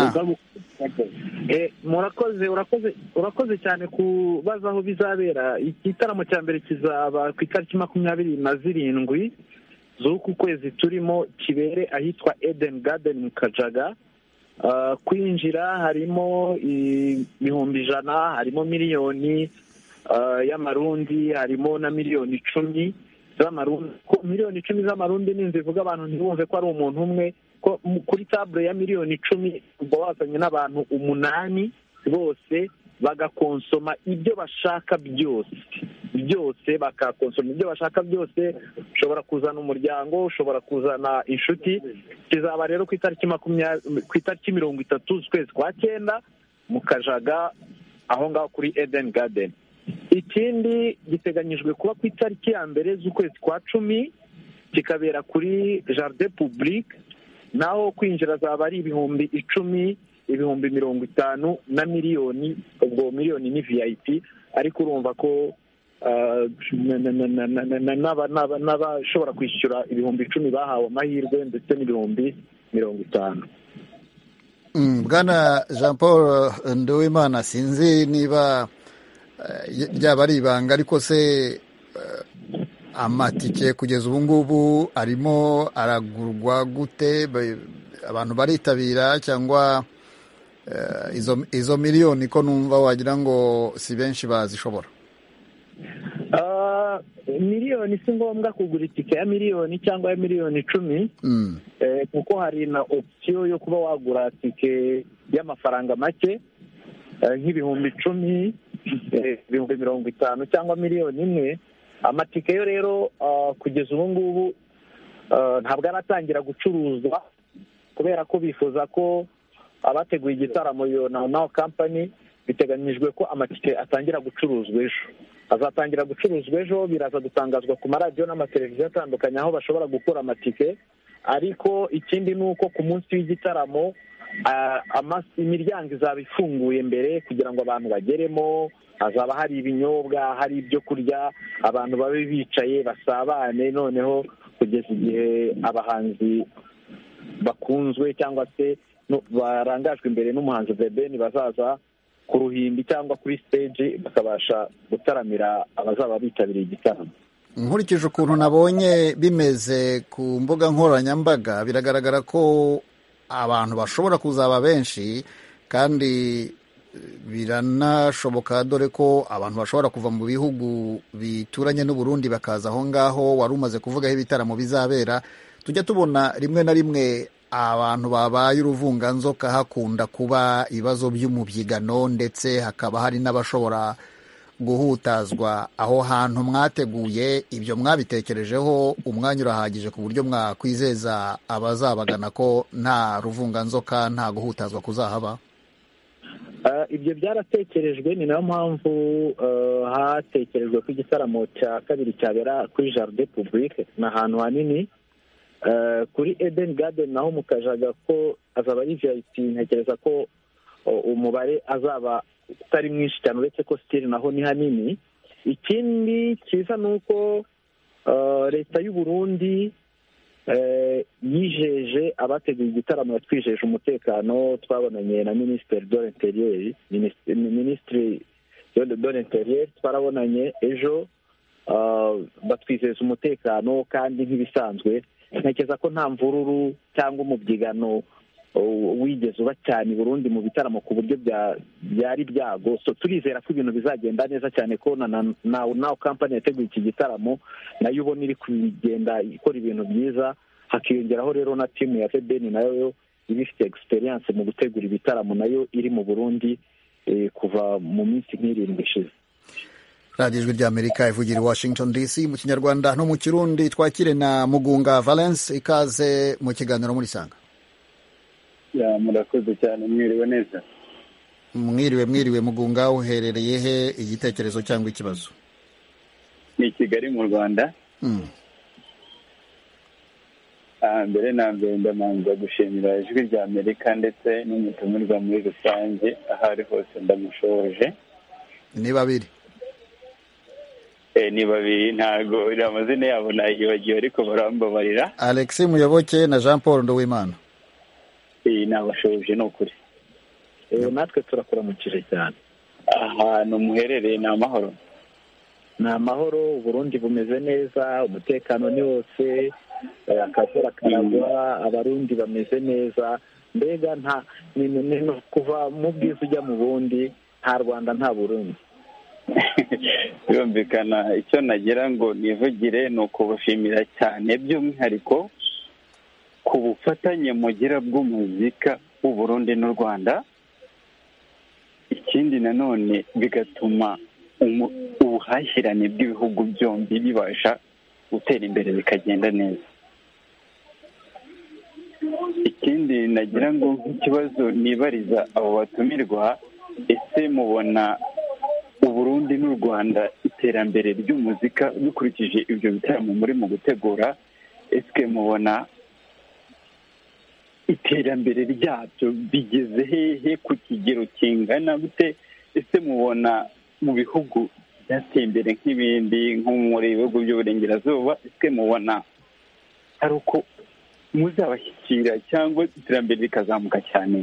Eh, murakoze urakoze urakoze cyane kubaza aho bizabera igitaramo cya mbere kizaba ku itariki makumyabiri na zirindwi z'uku kwezi turimo kibere ahitwa eden garden mu kajaga Ah, kwinjira harimo i- ibihumbi ijana harimo miliyoni ah, y'amarundi harimo na miliyoni icumi z'amarundi ko miliyoni icumi z'amarundi ni inzu ivuga abantu ntibumve ko ari umuntu umwe ko mu- kuri tabure ya miliyoni icumi uba wazanye n'abantu umunani bose bagakonsoma ibyo bashaka byose byose bakakonsoma ibyo bashaka byose ushobora kuzana umuryango ushobora kuzana inshuti kizaba rero ku itariki makumyabiri ku itariki mirongo itatu z'ukwezi kwa cyenda mu kajaga aho ngaho kuri eden garden ikindi giteganyijwe kuba ku itariki ya mbere z'ukwezi kwa cumi kikabera kuri jardin publique naho kwinjira zaba ari ibihumbi icumi ibihumbi mirongo itanu na miliyoni ubwo miliyoni ni vip ariko urumva ko ah, na- na- na- na- na- na- n'aba- n'aba- n'abashobora kwishyura ibihumbi icumi bahawe amahirwe ndetse n'ibihumbi mirongo itanu Mm, bwana jean paul eh, nduwimana sinzi niba eh, y- ryaba ari ibanga ariko se eh, amatike kugeza ubu ngubu arimo aragurwa gute Ba- abantu baritabira cyangwa eh, izo izo miliyoni ko numva wagira ngo si benshi bazishobora Ah, miliyoni si ngombwa kugura itike ya miliyoni cyangwa ya miliyoni icumi Mm. Eh, kuko hari na opsiyo yo kuba wagura tike y'amafaranga make eh, nk'ibihumbi icumi eh, ibihumbi mirongo itanu cyangwa miliyoni imwe amatike yo rero ah, kugeza ubu ngubu ah, ntabwo aratangira gucuruzwa kubera ko bifuza ko abateguye igitaramo iyo nawu nawu kampani biteganyijwe ko amatike atangira gucuruzwa ejo azatangira gucuruzwa ejo biraza gutangazwa ku maradiyo n'amateleviziyo atandukanye aho bashobora gukura amatike ariko ikindi ni uko ku munsi w'igitaramo ah, ama- imiryango izaba ifunguye mbere kugira ngo abantu bageremo hazaba hari ibinyobwa hari ibyo kurya abantu babe bicaye basabane noneho kugeza igihe abahanzi bakunzwe cyangwa se no- barangajwe imbere n'umuhanzi The Ben bazaza ku ruhimbi cyangwa kuri stage bakabasha gutaramira abazaba bitabiriye igitaramo nkurikije ukuntu nabonye bimeze ku mbuga nkoranyambaga biragaragara ko abantu bashobora kuzaba benshi kandi biranashoboka dore ko abantu bashobora kuva mu bihugu bituranye n'u Burundi bakaza aho ngaho wari umaze kuvuga aho ibitaramo bizabera tujya tubona rimwe na rimwe abantu babaye uruvunganzoka hakunda kuba ibibazo by'umubyigano ndetse hakaba hari n'abashobora guhutazwa aho hantu mwateguye ibyo mwabitekerejeho umwanya urahagije ku buryo mwakwizeza abazabagana ko nta ruvunganzoka nta guhutazwa kuzahaba Ah, ibyo byaratekerejwe ni nayo mpamvu ah, hatekerejwe ko igitaramo cya kabiri cyabera kuri jaride publike ni ahantu hanini Ah, kuri Eden Garden naho mu kajaga ko azaba ari vip ntekereza ko oh, umubare azaba utari mwinshi cyane uretse ko sitiri naho ni hanini ikindi cyiza ni uko ah, leta y'u Burundi eh, yijeje abateguye igitaramo yatwijeje umutekano twabonanye na minisitiri do interiyeri minisitiri do interiyeri twarabonanye ejo ah, batwizeza umutekano kandi nk'ibisanzwe ntekereza ko nta mvururu cyangwa umubyigano oh, wigeze uba cyane i burundi mu bitaramo ku buryo bya- byari byago so turizera ko ibintu bizagenda neza cyane ko na na- na- nawe kampani yateguye iki gitaramo nayo ubona iri kugenda ikora ibintu byiza hakiyongeraho rero na timu ya febeni nayo iba ifite egisperiyanse mu gutegura ibitaramo nayo iri mu burundi eh, kuva mu minsi nk'irindwi ishize radiyo ijwi ry'amerika ivugira i washington dc mu kinyarwanda no mu kirundi twakire na mugunga valence ikaze mu kiganiro muri sanga Ya, murakoze cyane mwiriwe neza mwiriwe mwiriwe mugunga uherereye he igitekerezo cyangwa ikibazo ni i kigali mu rwanda Mm. Ah, mbere na mbere ndamanza gushimira ijwi rya amerika ndetse n'umutumirwa muri rusange aho ari hose ndamushoje ni babiri Eh, ni babiri ntago amazina yabo nayibagiwe ariko barambabarira alex muyoboke na jean paul nduwimana Eh, nabashoje ni ukuri natwe turakuramukije cyane ahantu muherereye ni amahoro ni amahoro uburundi bumeze neza umutekano ni wose eh, akavura karagwa abarundi bameze neza mbega nta ni ni- ni kuva mu bwiza ujya mu bundi nta rwanda nta burundi birumvikana icyo nagira ngo nivugire ni ukubashimira cyane by'umwihariko ku bufatanye mugira bw'umuzika w'u Burundi n'u Rwanda ikindi nanone bigatuma umu- ubuhahirane bw'ibihugu byombi bibasha gutera imbere bikagenda neza ikindi nagira ngo nk'ikibazo nibariza abo batumirwa ese mubona uburundi n'u rwanda iterambere ry'umuzika dukurikije ibyo bitaramo muri mu gutegura ese mubona iterambere ryabyo bigeze hehe ku kigero kingana gute ese mubona mu bihugu byateye imbere nk'ibindi nko muri bihugu by'uburengerazuba ese mubona ari uko muzabashyikira cyangwa iterambere rikazamuka cyane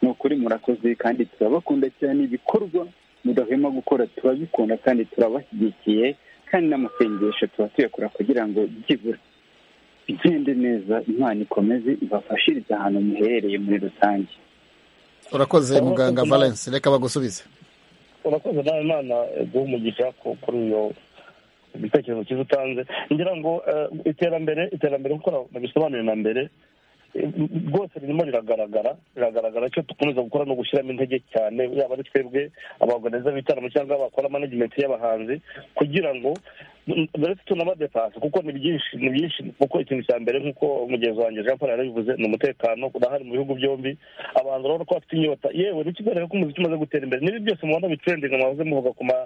ni ukuri murakoze kandi turabakunda cyane ibikorwa mudahwema gukora turabikunda kandi turabashyigikiye kandi n'amasengesho tuba tuyakora kugira ngo byibura bigende neza imana ikomeze ibafashirize ahantu muherereye muri rusange urakoze muganga valence reka bagusubize urakoze nawe imana eh, guha umugisha ku- kuri iyo igitekerezo cyiza utanze ngira ngo eh, iterambere iterambere nk'uko na- nabisobanuye na mbere eh, rwose ririmo riragaragara riragaragara icyo dukomeza gukora ni ugushyiramo intege cyane yaba ari twebwe abagoneza bitaramo cyangwa bakora manajimenti y'abahanzi kugira ngo ndetse tunabadepasa kuko ni byinshi ni byinshi kuko ikintu cya mbere nk'uko umugenzi wanjye jean paul yarabivuze ni umutekano urahari mu bihugu byombi abantu urabona ko bafite inyota yewe n'ikigaragara ko umuziki umaze gutera imbere n'ibi byose mubona bitrendinga mwahoze muvuga ku ma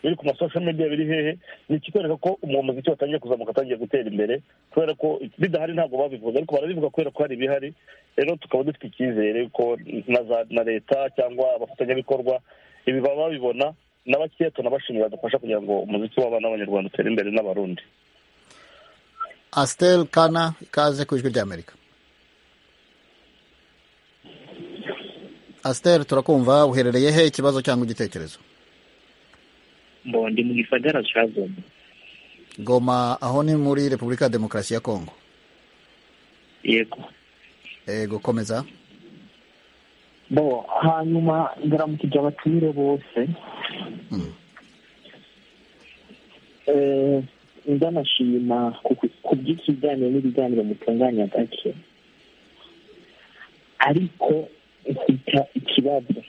biri ku masosho media biri hehe ni ikikwereka ko uwo muziki watangiye kuzamuka atangiye gutera imbere kubera ko bidahari ntabwo babivuga ariko barabivuga kubera ko hari ibihari rero tukaba dufite icyizere ko na za na leta cyangwa abafatanyabikorwa ibi baba babibona na bakeya tunabashimira badufasha kugira ngo umuziki w'abana b'abanyarwanda utere imbere n'abarundi asiteri kana ikaze ku ijwi ry'amerika asiteri turakumva uherereye he ikibazo cyangwa igitekerezo mbo ndi mu gisagara cya goma goma aho ni muri repubulika ya demokarasi ya kongo yego yego komeza bo hanyuma ndaramukije abatumire bose Eh, ndanashima ku- ku by'ikiganiro n'ibiganiro mutunganya gake ariko mfite ikibazo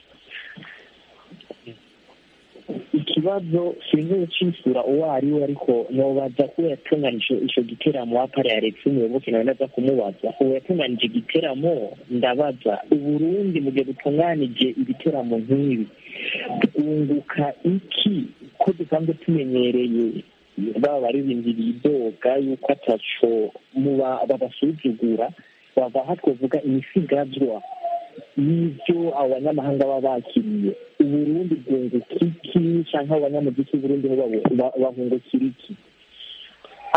ikibazo sinzi gucisura uwo ari we ariko nobaza ko yatunganije icyo giteramo wapara yaretse umuyoboke nawe ndaza kumubaza uwo yatunganije igiteramo ndabaza uburundi mu gihe butunganije ibiteramo nk'ibi twunguka iki ko dusanzwe tumenyereye baba baririmbira idoga yuko ataco muba babasuzugura bava aha twavuga imisigazwa y'ibyo abo banyamahanga baba bakiriye uburundi bwunguka iki cyangwa abanyamuziki b'uburundi bo babu- ba- bahungukira iki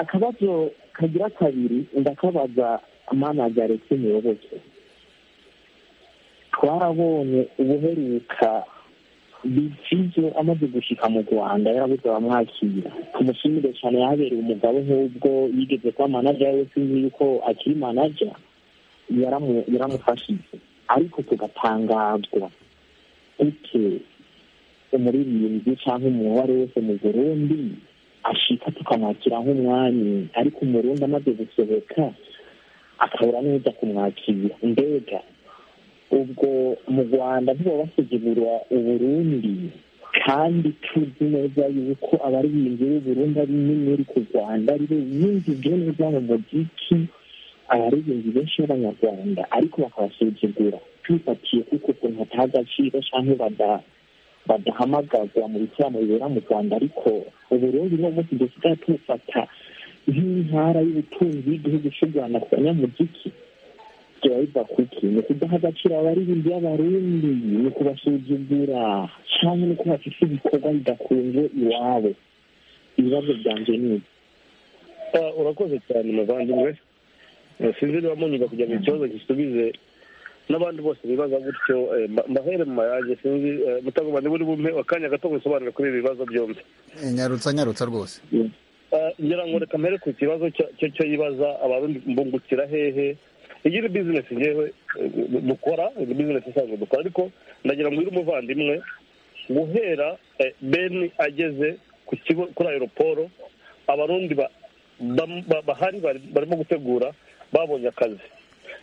akabazo kagira kabiri ndakabaza manaje aretse umuyoboke twarabonye ubuheruka bizizo amaze gushika mu rwanda yarabuze abamwakira tumushimire cyane yahabereye umugabo nk'ubwo yigeze kuba manaja yewe sinzi yuko akiri manaja yaramu- yaramufashije ariko tugatangazwa uke umuririmbyi cyangwa umuntu uwo ari we wese mu burundi ashika tukamwakira nk'umwami ariko umurundi amaze gusohoka akabura neza kumwakira mbega ubwo mu rwanda ntibaba basuzugura uburundi kandi tuzi neza yuko abaririmbyi b'uburundi ari n'imiri ku rwanda ari biyinjije neza mu muziki abaririmbyi benshi b'abanyarwanda ariko bakabasuzugura tubifatiye kuko ukuntu hataha agaciro cyangwa bada badahamagazwa mu bitaramo bibera mu rwanda ariko uburundi ni umunsi dusigaye tubufata nk'intara y'ubutunzi y'igihugu cy'u rwanda ku banyamuziki byaba biva kuki ni ukudaha agaciro abaririmbyi b'abarundi ni ukubasuzugura cyangwa ni uko bafite ibikorwa bidakunze iwabo ibibazo byanjye ni ibi Ah, urakoze cyane muvandimwe Eh, sinzi niba munyuga kugira ngo ikibazo gisubize n'abandi bose bibaza gutyo eh, mba- mbahere mu mayange sinzi eh, mutagomba niba uri bumpe akanya gato gusobanura kuri ibi bibazo byombi Eh, nyarutsa nyarutsa rwose Eh, ngira ngo reka mbere ku kibazo cya- cyo cyo yibaza abarundi mbungukira hehe iyi ni bizinesi ngewe eh, dukora ni bizinesi isanzwe dukora ariko ndagira ngo uri umuvandimwe guhera eh, beni ageze ku kigo kuri aeroporo abarundi ba- bam- ba- bahari bari- barimo gutegura babonye akazi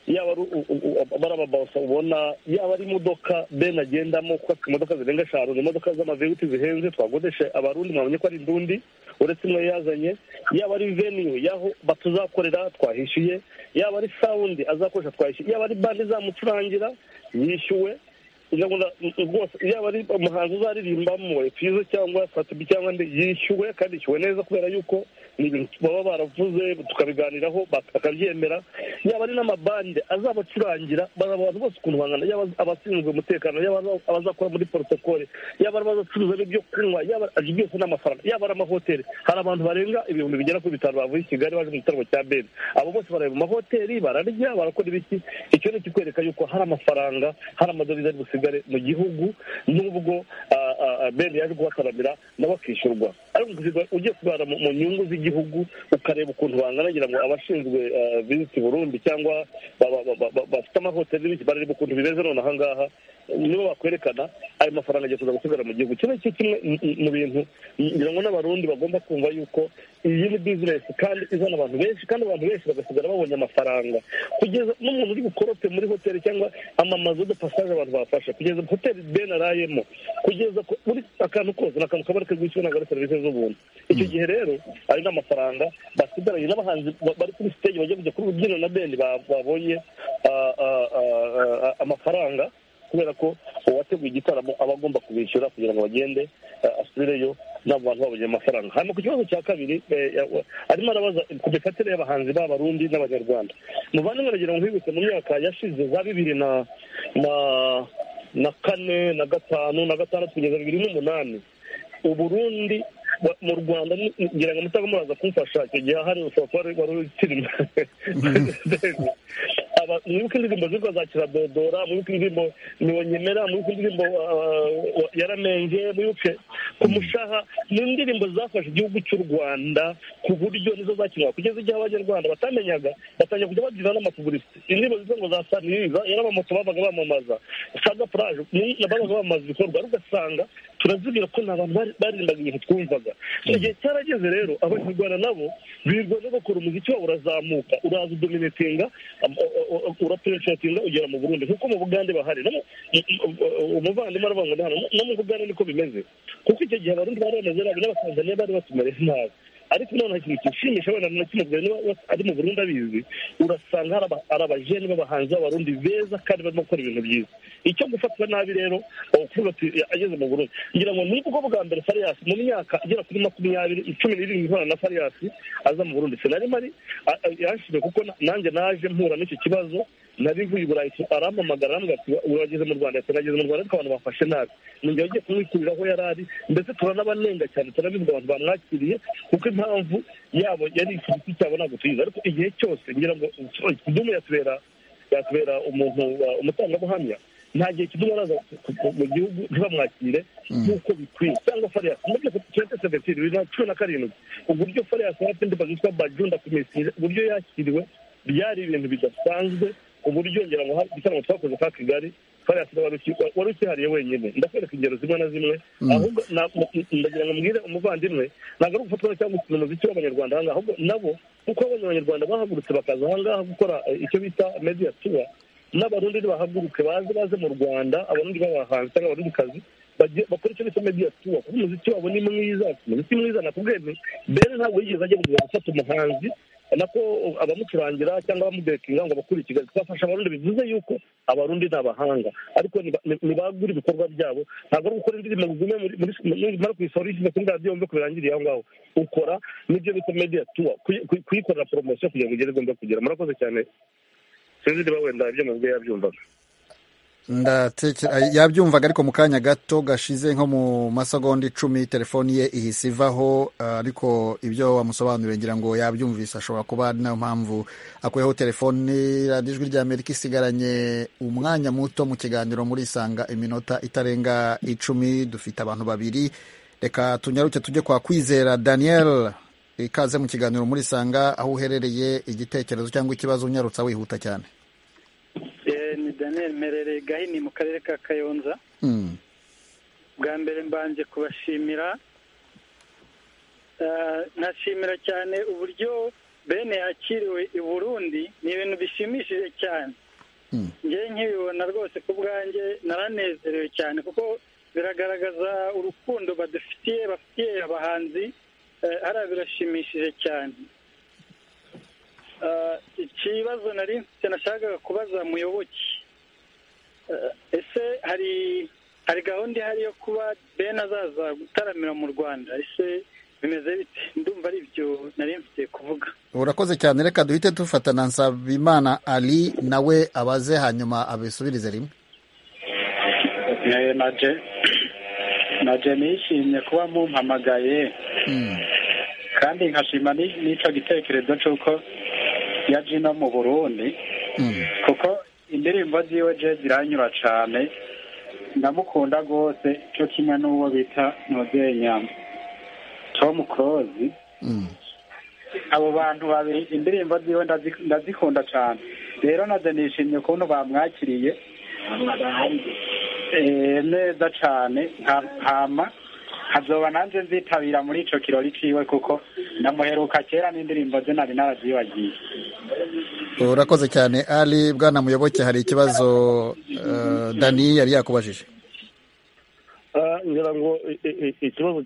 yaba ari u- u- u- aba ari ababaso ubona yaba ari imodoka beni agendamo kuko afite imodoka zirenga eshanu ni imodoka z'amaveguti zihenze twagodesha abarundi mwabonye ko ari indundi uretse imwe yazanye yaba ari veniyu y'aho batuzakorera twahishyuye yaba ari sawundi azakoresha twahishyuye yaba ari bandi izamucurangira yishyuwe ngira ngo na- rwose yaba ari umuhanzi uzaririmbamo fizo cyangwa fatibi cyangwa ndi yishyuwe kandi yishyuwe neza kubera yuko ni ibintu baba baravuze tukabiganiraho bakabyemera yaba ari n'amabande azabacurangira bazaba abantu bose ukuntu bangana yaba abashinzwe umutekano yaba aba- abazakora muri porotokole yaba ari abazacuruza ibyo kunywa yaba ibyo byose ni amafaranga yaba ari amahoteli hari abantu barenga ibihumbi bigera kuri bitanu bavuye i kigali baje mu gitaramo cya beni abo bose barareba mu mahoteli bararya barakora ibiki icyo ni ikikwereka yuko hari amafaranga hari amadovize ari busigare mu gihugu nubwo ah, ah, ah, beni yaje guhataramira nawe akishyurwa ariko kwishyurwa ugiye kubara mu mu nyungu z'igihugu ukareba ukuntu bangana ngira ngo abashinzwe ah, visiti burundi cyangwa ba- ba- ba- ba- bafite amahoteli n'ibiki barareba ukuntu bimeze none ahangaha nibo bakwerekana ayo mafaranga agiye kuza gusigara mu gihugu kimwe cyo kimwe mu- mu- mu bintu ngira ngo n'abarundi bagomba kumva yuko iyi ni bizinesi kandi izana abantu benshi kandi abantu benshi bagasigara babonye amafaranga kugeza n'umuntu uri bukorope muri hoteli cyangwa amamazu de pasaje abantu bafashe kugeza hoteli ben arayemo kugeza ku- buri akantu kose ni akantu kaba kagwishyura ntabwo ari serivisi z'ubuntu icyo gihe rero ari n'amafaranga basigaranye n'abahanzi ba- bari kuri stage bajya kujya kuri rubyiniro na bendi ba- babonye ah, ah, ah, ah, amafaranga kubera ko uwateguye igitaramo aba agomba kubishyura kugira ngo bagende eh, asubireyo n'abo bantu babonye amafaranga hanyuma ku kibazo cya kabiri eh, ya- wa- arimo arabaza ku mifatire y'abahanzi b'abarundi n'abanyarwanda muvandimwe aragira ngo nkwibutse mu myaka yashize za bibiri na na na kane na gatanu na gatandatu kugeza bibiri n'umunani uburundi wa- mu rwanda ni- ngira ngo mutaba muraza kumfasha icyo gihe hari ushobora kuba wari- wari ukirimo Aba- mwibuke indirimbo zitwa za kiradodora mwibuke indirimbo niwo nyemera mwibuke indirimbo ah, wa- yaramenge mwibuke ku mushaha ni indirimbo zafashe igihugu cy'u rwanda ku buryo nizo zakinwa kugeza igihe abanyarwanda batamenyaga batangira kujya bagira n'amapubulisi indirimbo zitwa ngo za saniriza yarabamoto babaga bamamaza saga puraje ni- nabaga bamamaza ibikorwa ariko ugasanga turazibwira ko nta bantu bari- baririmbaga ibintu twumvaga igihe cyarageze rero abanyarwanda nabo birwa no gukora umuziki wabo urazamuka uraza udominatinga urapenetratinga ugera mu burundi nkuko mu bugande bahari no mu- mu- mu- umuvandimwe aravuga ngo ni hano no mu bugande niko bimeze kuko icyo gihe abarundi bari bameze nabi n'abatanzaniya bari batumere nabi ariko noneho ikintu kishimisha wenda na kimwe bwa- niba wese ari mu burundi abizi urasanga hari aba- hari abajene b'abahanzi b'abarundi beza kandi barimo gukora ibintu byiza icyo gufatwa nabi rero ni ukuvuga ati ageze mu burundi ngira ngo ni bwo bwa mbere fariyasi mu myaka igera kuri makumyabiri cumi n'irindwi ihura na fariyasi aza mu burundi sinari mari a- a- yanshimye kuko na- nanjye naje mpura n'icyo kibazo nari mvuye i burayi arampamagara arambwira ati urageze mu rwanda ati nageze mu rwanda ariko abantu bafashe nabi ninjye ugiye kumwikurira aho yari ari ndetse turanabanenga cyane turabivuga abantu bamwakiriye kuko impamvu yabo yari ikiriti cyabo ntabwo tuyizi ariko igihe cyose ngira ngo kidumu yatubera yatubera umuntu wa- umutangabuhamya nta gihe kidumu araza ku- ku- mu gihugu ntibamwakire nk'uko bikwiye cyangwa fariyasi muri twente seventini bibiri na cumi na karindwi uburyo fariyasi hafi ndibaga yitwa bajunda kumesire uburyo yakiriwe byari ibintu bidasanzwe uburyo ngira ngo hari igitaramo twakoze ka kigali fariyasi wari uki- wa- wari ukihariye wenyine ndakwereka ingero zimwe na zimwe Mm. ahubwo na- mu- ndagira ngo mbwire umuvandimwe ntabwo ari ugufatwa cyangwa gukina umuziki w'abanyarwanda ahangaha ahubwo nabo kuko abonye abanyarwanda bahagurutse bakaza ahangaha gukora eh, icyo bita media tour n'abarundi nibahaguruke baze baze mu rwanda abarundi b'abahanzi cyangwa abarundi kazi bakora icyo bita media tour kuko umuziki wabo ni mwiza umuziki mwiza nakubwiye nti bene ntabwo yigeze ajya mu Rwanda afata umuhanzi nako abamucurangira cyangwa abamudekinga ngo bakure ikigali twafasha abarundi bivuze yuko abarundi ni abahanga ariko niba- ni- nibagura ibikorwa byabo ntabwo ari ugukora indirimbo ngo ugume muri- muri- muri- nimara kuyisora uyishyize kuri radiyo wumve ko birangiriye aho ngaho ukora n'ibyo bita media tour kuyi- kuyi- kuyikorera poromosiyo kugira ngo igere igomba kugera murakoze cyane sinzi niba wenda ibyo mubwiye yabyumvaga ndatekera yabyumvaga ariko mu kanya gato gashize nko mu masegonda icumi telefoni ye ihise ivaho ah, ariko ibyo wamusobanuriye ngira ngo yabyumvise ashobora kuba ari nayo mpamvu akuyeho telefoni radiyo ijwi ry'amerika isigaranye umwanya muto mu kiganiro muri isanga iminota itarenga icumi dufite abantu babiri reka tunyaruke tujye kwa kwizera daniel ikaze mu kiganiro muri isanga aho uherereye igitekerezo cyangwa ikibazo unyarutsa wihuta cyane Eh, ni daniel merere gahini mu karere ka kayonza Mm. bwa mbere mbanje kubashimira Eh, nashimira cyane uburyo bene yakiriwe i burundi ni ibintu bishimishije cyane ngewe nkibibona rwose ku bwanjye naranezerewe cyane kuko biragaragaza urukundo badufitiye bafitiye abahanzi eh, hariya birashimishije cyane Eh, ikibazo nari mfite nashakaga kubaza muyoboke Eh, ese hari hari gahunda ihari yo kuba ben azaza gutaramira mu rwanda ese bimeze bite ndumva ari ibyo nari mfite kuvuga urakoze cyane reka duhite dufatana nsabimana ali nawe abaze hanyuma abisubirize rimwe Eh, naje naje nishimye kuba mumpamagaye kandi nkashima ni- n'ico gitekerezo c'uko yaje no mu burundi kuko indirimbo ziwe je ziranyura cane ndamukunda rwose co kimwe n'uwo bita nozeye nyama tom close abo bantu babiri indirimbo ziwe ndazi- ndazikunda cane rero naje nishimye ukuntu bamwakiriye Eh, neza cane nka- hama hazoba nanjye nzitabira muri ico kirori ciwe kuko ndamuheruka kera n'indirimbo ze nari narazibagiye urakoze cyane ali bwana muyoboke hari ikibazo eh, dani yari yakubajije Ah, ngira ngo i- i- i- ikibazo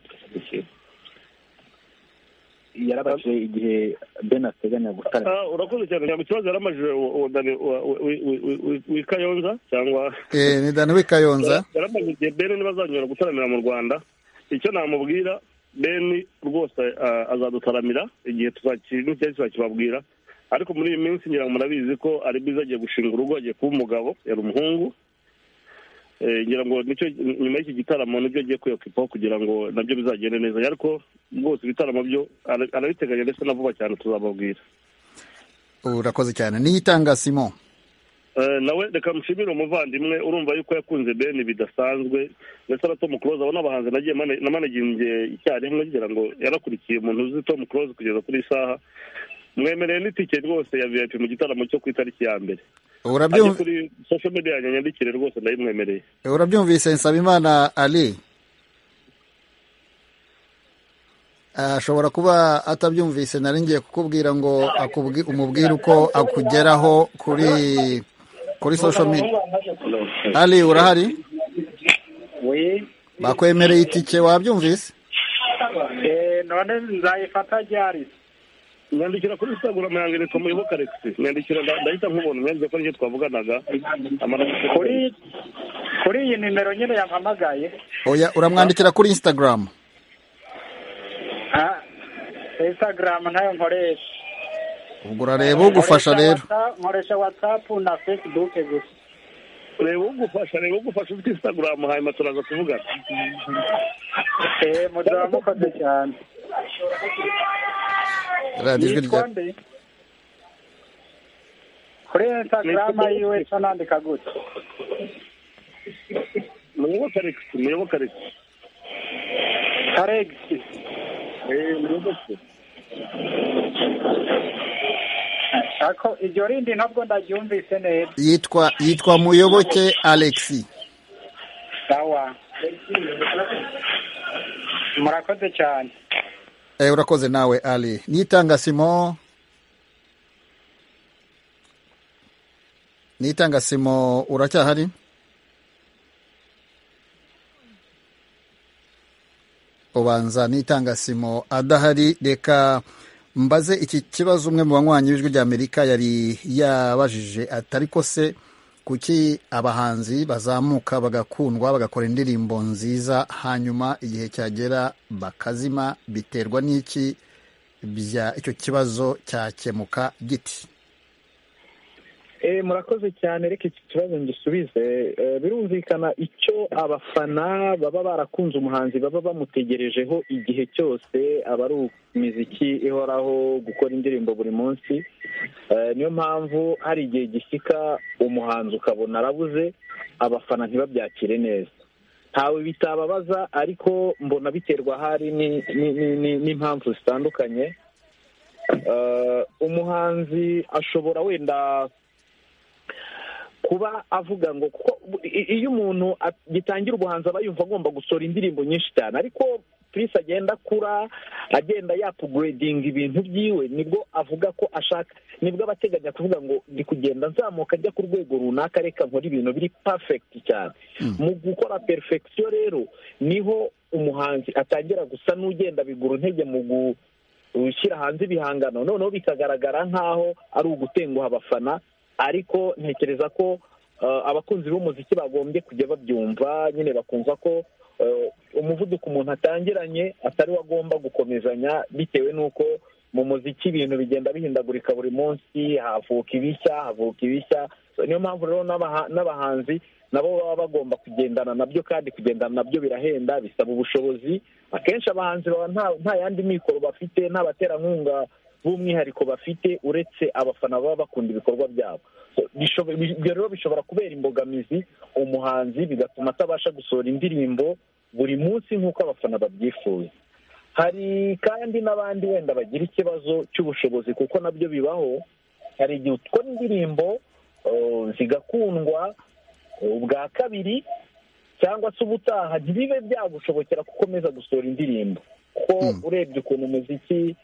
yarabaje igihe ben ateganya gutara Ah, urakoze cyane ngira ngo ikibazo yaramajije uwo dani wa- wa- wi- wi- wi- wi- wikayonza cyangwa Eh, ni dani w'i kayonza yaramaze igihe bene ntibazanyura gutaramira mu rwanda icyo namubwira beni rwose ah, azadutaramira igihe tuzakiri n'icyari tuzakibabwira ariko muri iyi minsi ngira ngo murabizi ko ari bwiza agiye gushinga urugo agiye kuba umugabo yari umuhungu Eh, ngira ngo nicyo nyuma y'iki gitaramo nibyo agiye kwiyokipaho kugira ngo nabyo bizagende neza ariko rwose ibitaramo byo ara- arabiteganya ndetse na vuba cyane tuzababwira urakoze cyane niyitanga simon Eh, nawe reka mushimire umuvandimwe urumva yuko yakunze beni bidasanzwe ndetse na tom close abo ni abahanzi nagiye mane- namanaginze icyarimwe ngira ngo yarakurikiye umuntu uzi tom close kugeza kuri iyi saha mwemereye n'itike rwose ya vip mu gitaramo cyo ku itariki ya mbere Urabyumva- Ajye kuri social media yanjye nyandikire rwose ndayimwemereye urabyumvise nsabimana ali ashobora kuba atabyumvise nari ngiye kukubwira ngo akubwi- umubwire uko akugeraho kuri kuri social media ali urahari bakwemereye itike wabyumvise Eh, none nzayifata ryari nyandikira kuri instagram yanjye nitwa muyoboka alex nyandikira nda- ndahita nkubona mwanditse ko nicyo twavuganaga Kuri- kuri iyi nimero nyine yampamagaye oya uramwandikira kuri instagram ah, instagram ntayo nkoresha ubwo urareba ugufasha Nkoresha rero WhatsApp- nkoresha whatsapp na facebook gusa reba ugufasha reba ugufasha ufite instagram hanyuma turaza kuvugana eh muzaba mukoze cyane radiyo ijwi rya Nitwa nde? kuri instagram yiwe ca nandika gute muyoboka alex muyoboka alex alex Eh, muyoboke. ako iryo rindi ntabwo ndaryumvise neza yitwa yitwa muyoboke alexi sawa murakoze cyane Eh, urakoze nawe ali nitanga simo nitanga simo uracyahari ubanza nitanga simo adahari reka mbaze iki kibazo umwe mu banywanyi b'ijwi ry'amerika yari yabajije ati ariko se kuki abahanzi bazamuka bagakundwa bagakora indirimbo nziza hanyuma igihe cyagera bakazima biterwa n'iki bya icyo kibazo cyakemuka giti Eh, murakoze cyane reka iki kibazo ngisubize Eh, birumvikana icyo abafana baba barakunze umuhanzi baba bamutegerejeho igihe cyose aba ari imiziki ihoraho gukora indirimbo buri munsi Eh, niyo mpamvu hari igihe gishyika umuhanzi ukabona arabuze abafana ntibabyakire neza ntawe bitababaza ariko mbona biterwa ahari ni- ni- ni- ni- n'impamvu zitandukanye Eh, umuhanzi ashobora wenda kuba avuga ngo kuko i- iyo umuntu agitangira ubuhanzi aba yumva agomba gusohora indirimbo nyinshi cyane ariko purisi agenda akura agenda yapuguredinga ibintu byiwe nibwo avuga ko ashaka nibwo aba ateganya kuvuga ngo ndi kugenda nzamuka ajya ku rwego runaka reka nkore ibintu biri pafekiti cyane mu gukora perifekisiyo rero niho umuhanzi atangira gusa n'ugenda bigura intege mu gu ushyira hanze ibihangano noneho bikagaragara nk'aho ari ugutenguha abafana ariko ntekereza ko eh, abakunzi b'umuziki bagombye kujya babyumva nyine bakumva ko eh, umuvuduko umuntu atangiranye atari wo agomba gukomezanya bitewe n'uko mu muziki ibintu bigenda bihindagurika buri munsi havuka ibishya havuka ibishya So, niyo mpamvu rero n'abaha- n'abahanzi nabo baba bagomba kugendana nabyo kandi kugendana nabyo birahenda bisaba ubushobozi akenshi abahanzi baba nta- nta yandi mikoro bafite nta baterankunga b'umwihariko bafite uretse abafana baba bakunda ibikorwa byabo So, bishobo- bi- ibyo rero bishobora kubera imbogamizi umuhanzi bigatuma atabasha gusohora indirimbo buri munsi nk'uko abafana babyifuza hari kandi n'abandi wenda bagira ikibazo cy'ubushobozi kuko nabyo bibaho hari igihe utwara indirimbo eh, zigakundwa eh, ubwa kabiri cyangwa se ubutaha ntibibe byagushobokera gukomeza gusohora indirimbo kuko urebye ukuntu umuziki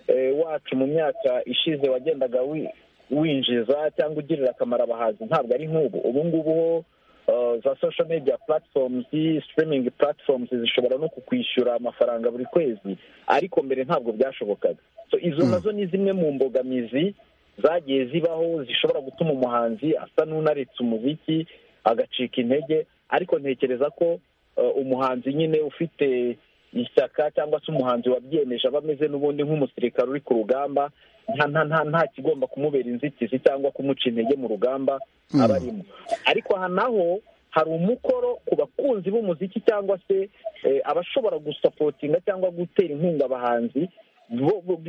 eh, wacu mu myaka ishize wagendaga wi- winjiza cyangwa ugirira akamaro abahanzi ntabwo ari nk'ubu ubu ngubu ho eh, za social media platforms streaming platforms zishobora no kukwishyura amafaranga buri kwezi ariko mbere ntabwo byashobokaga so izo nazo ni zimwe mu mbogamizi zagiye zibaho zishobora gutuma umuhanzi asa n'unaretse umuziki agacika intege ariko ntekereza ko eh, umuhanzi nyine ufite ishyaka cyangwa se umuhanzi wabyiyemeje aba ameze n'ubundi nk'umusirikare uri ku rugamba nta nta nta nta kigomba kumubera inzitizi cyangwa kumuca intege mu rugamba aba arimo ariko aha naho hari umukoro ku bakunzi b'umuziki cyangwa se eh, abashobora gusapotinga cyangwa gutera inkunga abahanzi bo- bo-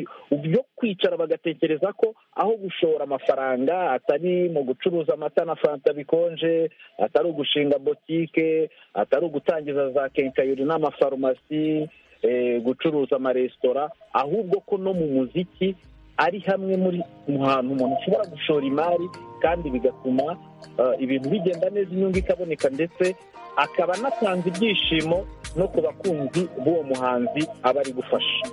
byo kwicara bagatekereza ko aho gushora amafaranga atari mu gucuruza amata na fanta bikonje atari ugushinga botike atari ugutangiza za kenkayori n'amafarumasi eh, gucuruza amaresitora ahubwo ko no mu muziki ari hamwe muri mu hantu umuntu ashobora gushora imari kandi bigatuma eh, ibintu bigenda neza inyungu ikaboneka ndetse akaba anatanze ibyishimo no ku bakunzi b'uwo muhanzi aba ari gufasha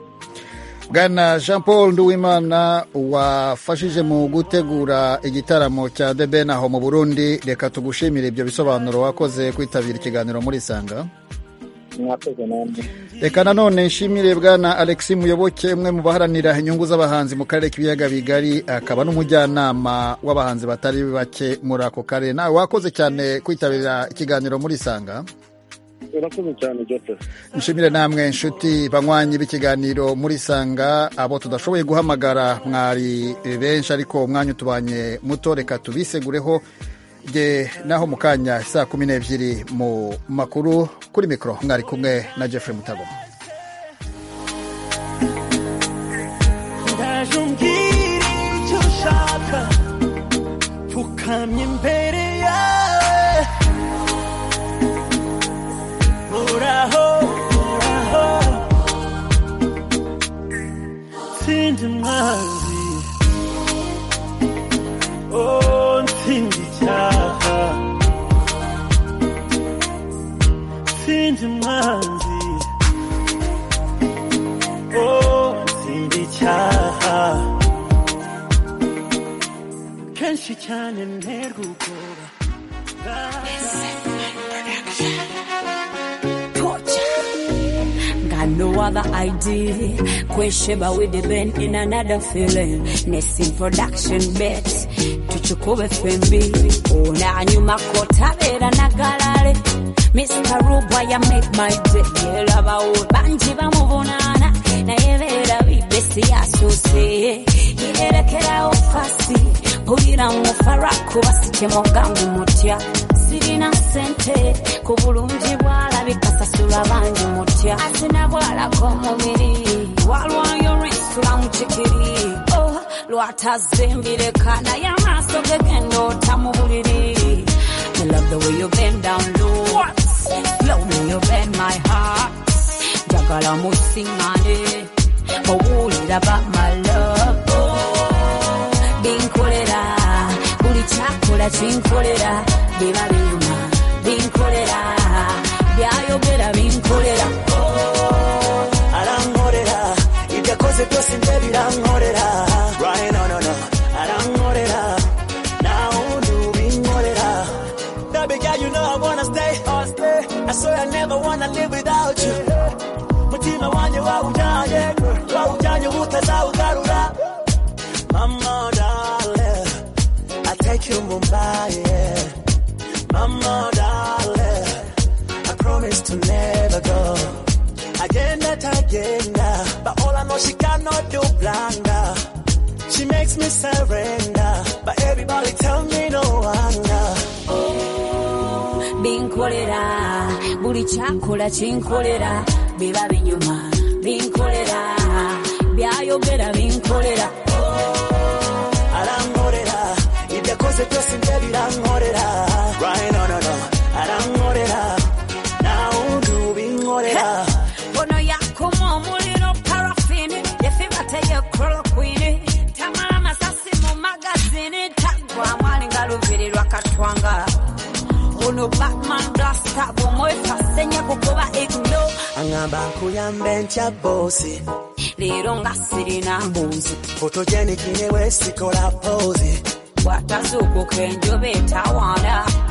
bwana jean paul nduwimana wafashije mu gutegura igitaramo cya the ben aho mu burundi reka tugushimire ibyo bisobanuro wakoze kwitabira ikiganiro muri isanga mwakoze namwe reka nanone nshimire bwana alexi muyoboke umwe mu baharanira inyungu z'abahanzi mu karere k'ibiyaga bigari akaba n'umujyanama w'abahanzi batari bake muri ako karere nawe wakoze cyane kwitabira ikiganiro muri isanga urakoze cyane joseph nshimire namwe inshuti banywanyi b'ikiganiro muri sanga abo tudashoboye guhamagara mwari benshi ariko umwanya utubanye muto reka tubisegureho nge naho mu kanya saa kumi n'ebyiri mu makuru kuri mikoro mwari kumwe na jeffrey mutagoma ndaje umbwire icyo ushaka pfukamye imbere yawe uraho uraho ntsinda umwanzi oh ntsinda icyaha ntsinda umwanzi oh ntsinda icyaha kenshi cyane nterwa ubwoba Got no other idea. Question about with the band in another feeling. Nesting production bet. Tuchukue FMB. Una nyuma kota vera na galare. Mr. Rubwa ya make my day. Yela ba ubanji ba muvunana. Na yevera bibesi ya sose. Yerekera ofasi. Pulira mufaraku basike mwangangu mutya. Sirina sente ku bulungi bwalabika sasula bangi mutya asina bwalako omubiri walwayo lwesula mukikiri oh, lwatazimbireka naye amaaso ge genda ota mu buliri I love the way you bend down low Love when you bend my heart njagala musiŋŋane owuulira ba my love Oh, binkolera buli kyakola kinkolera biba binyuma binkolera byayogera binkolera arankorera ibyo akoze byose nje birankorera Right, no, no, no. arankorera nawe undi ubinkorera Baby girl, you know I wanna stay. I swear I never wanna live without you. Mutima wanjye wawujyanye, wawujyanye utazawugarura. Mama darling, I take you Mumbai. yeah. Mama darling, I promise to never go. Agenda tagenda, but all I know she cannot do blunder. She makes me surrender, but everybody tell me no wonder. binkolera buli kyakola kinkolera biba binyuma binkolera byayogera binkolera arankorera ibyo akoze byose nje birankorera Right, no, no, no. arankorera nawundi ubinkorera ono yakuma omuliro parafini yefibateyo kolokwini tamala masasi mu magazini tagwa mwali nga lubiri lwakatwanga ono batman blasta bwomwefasenya kukuba igno aŋŋamba nkuyambe ntya boosi leero nga sirina mbuzi foto gye nikine weesikola poozi bwatazuukuka enjuba etawaana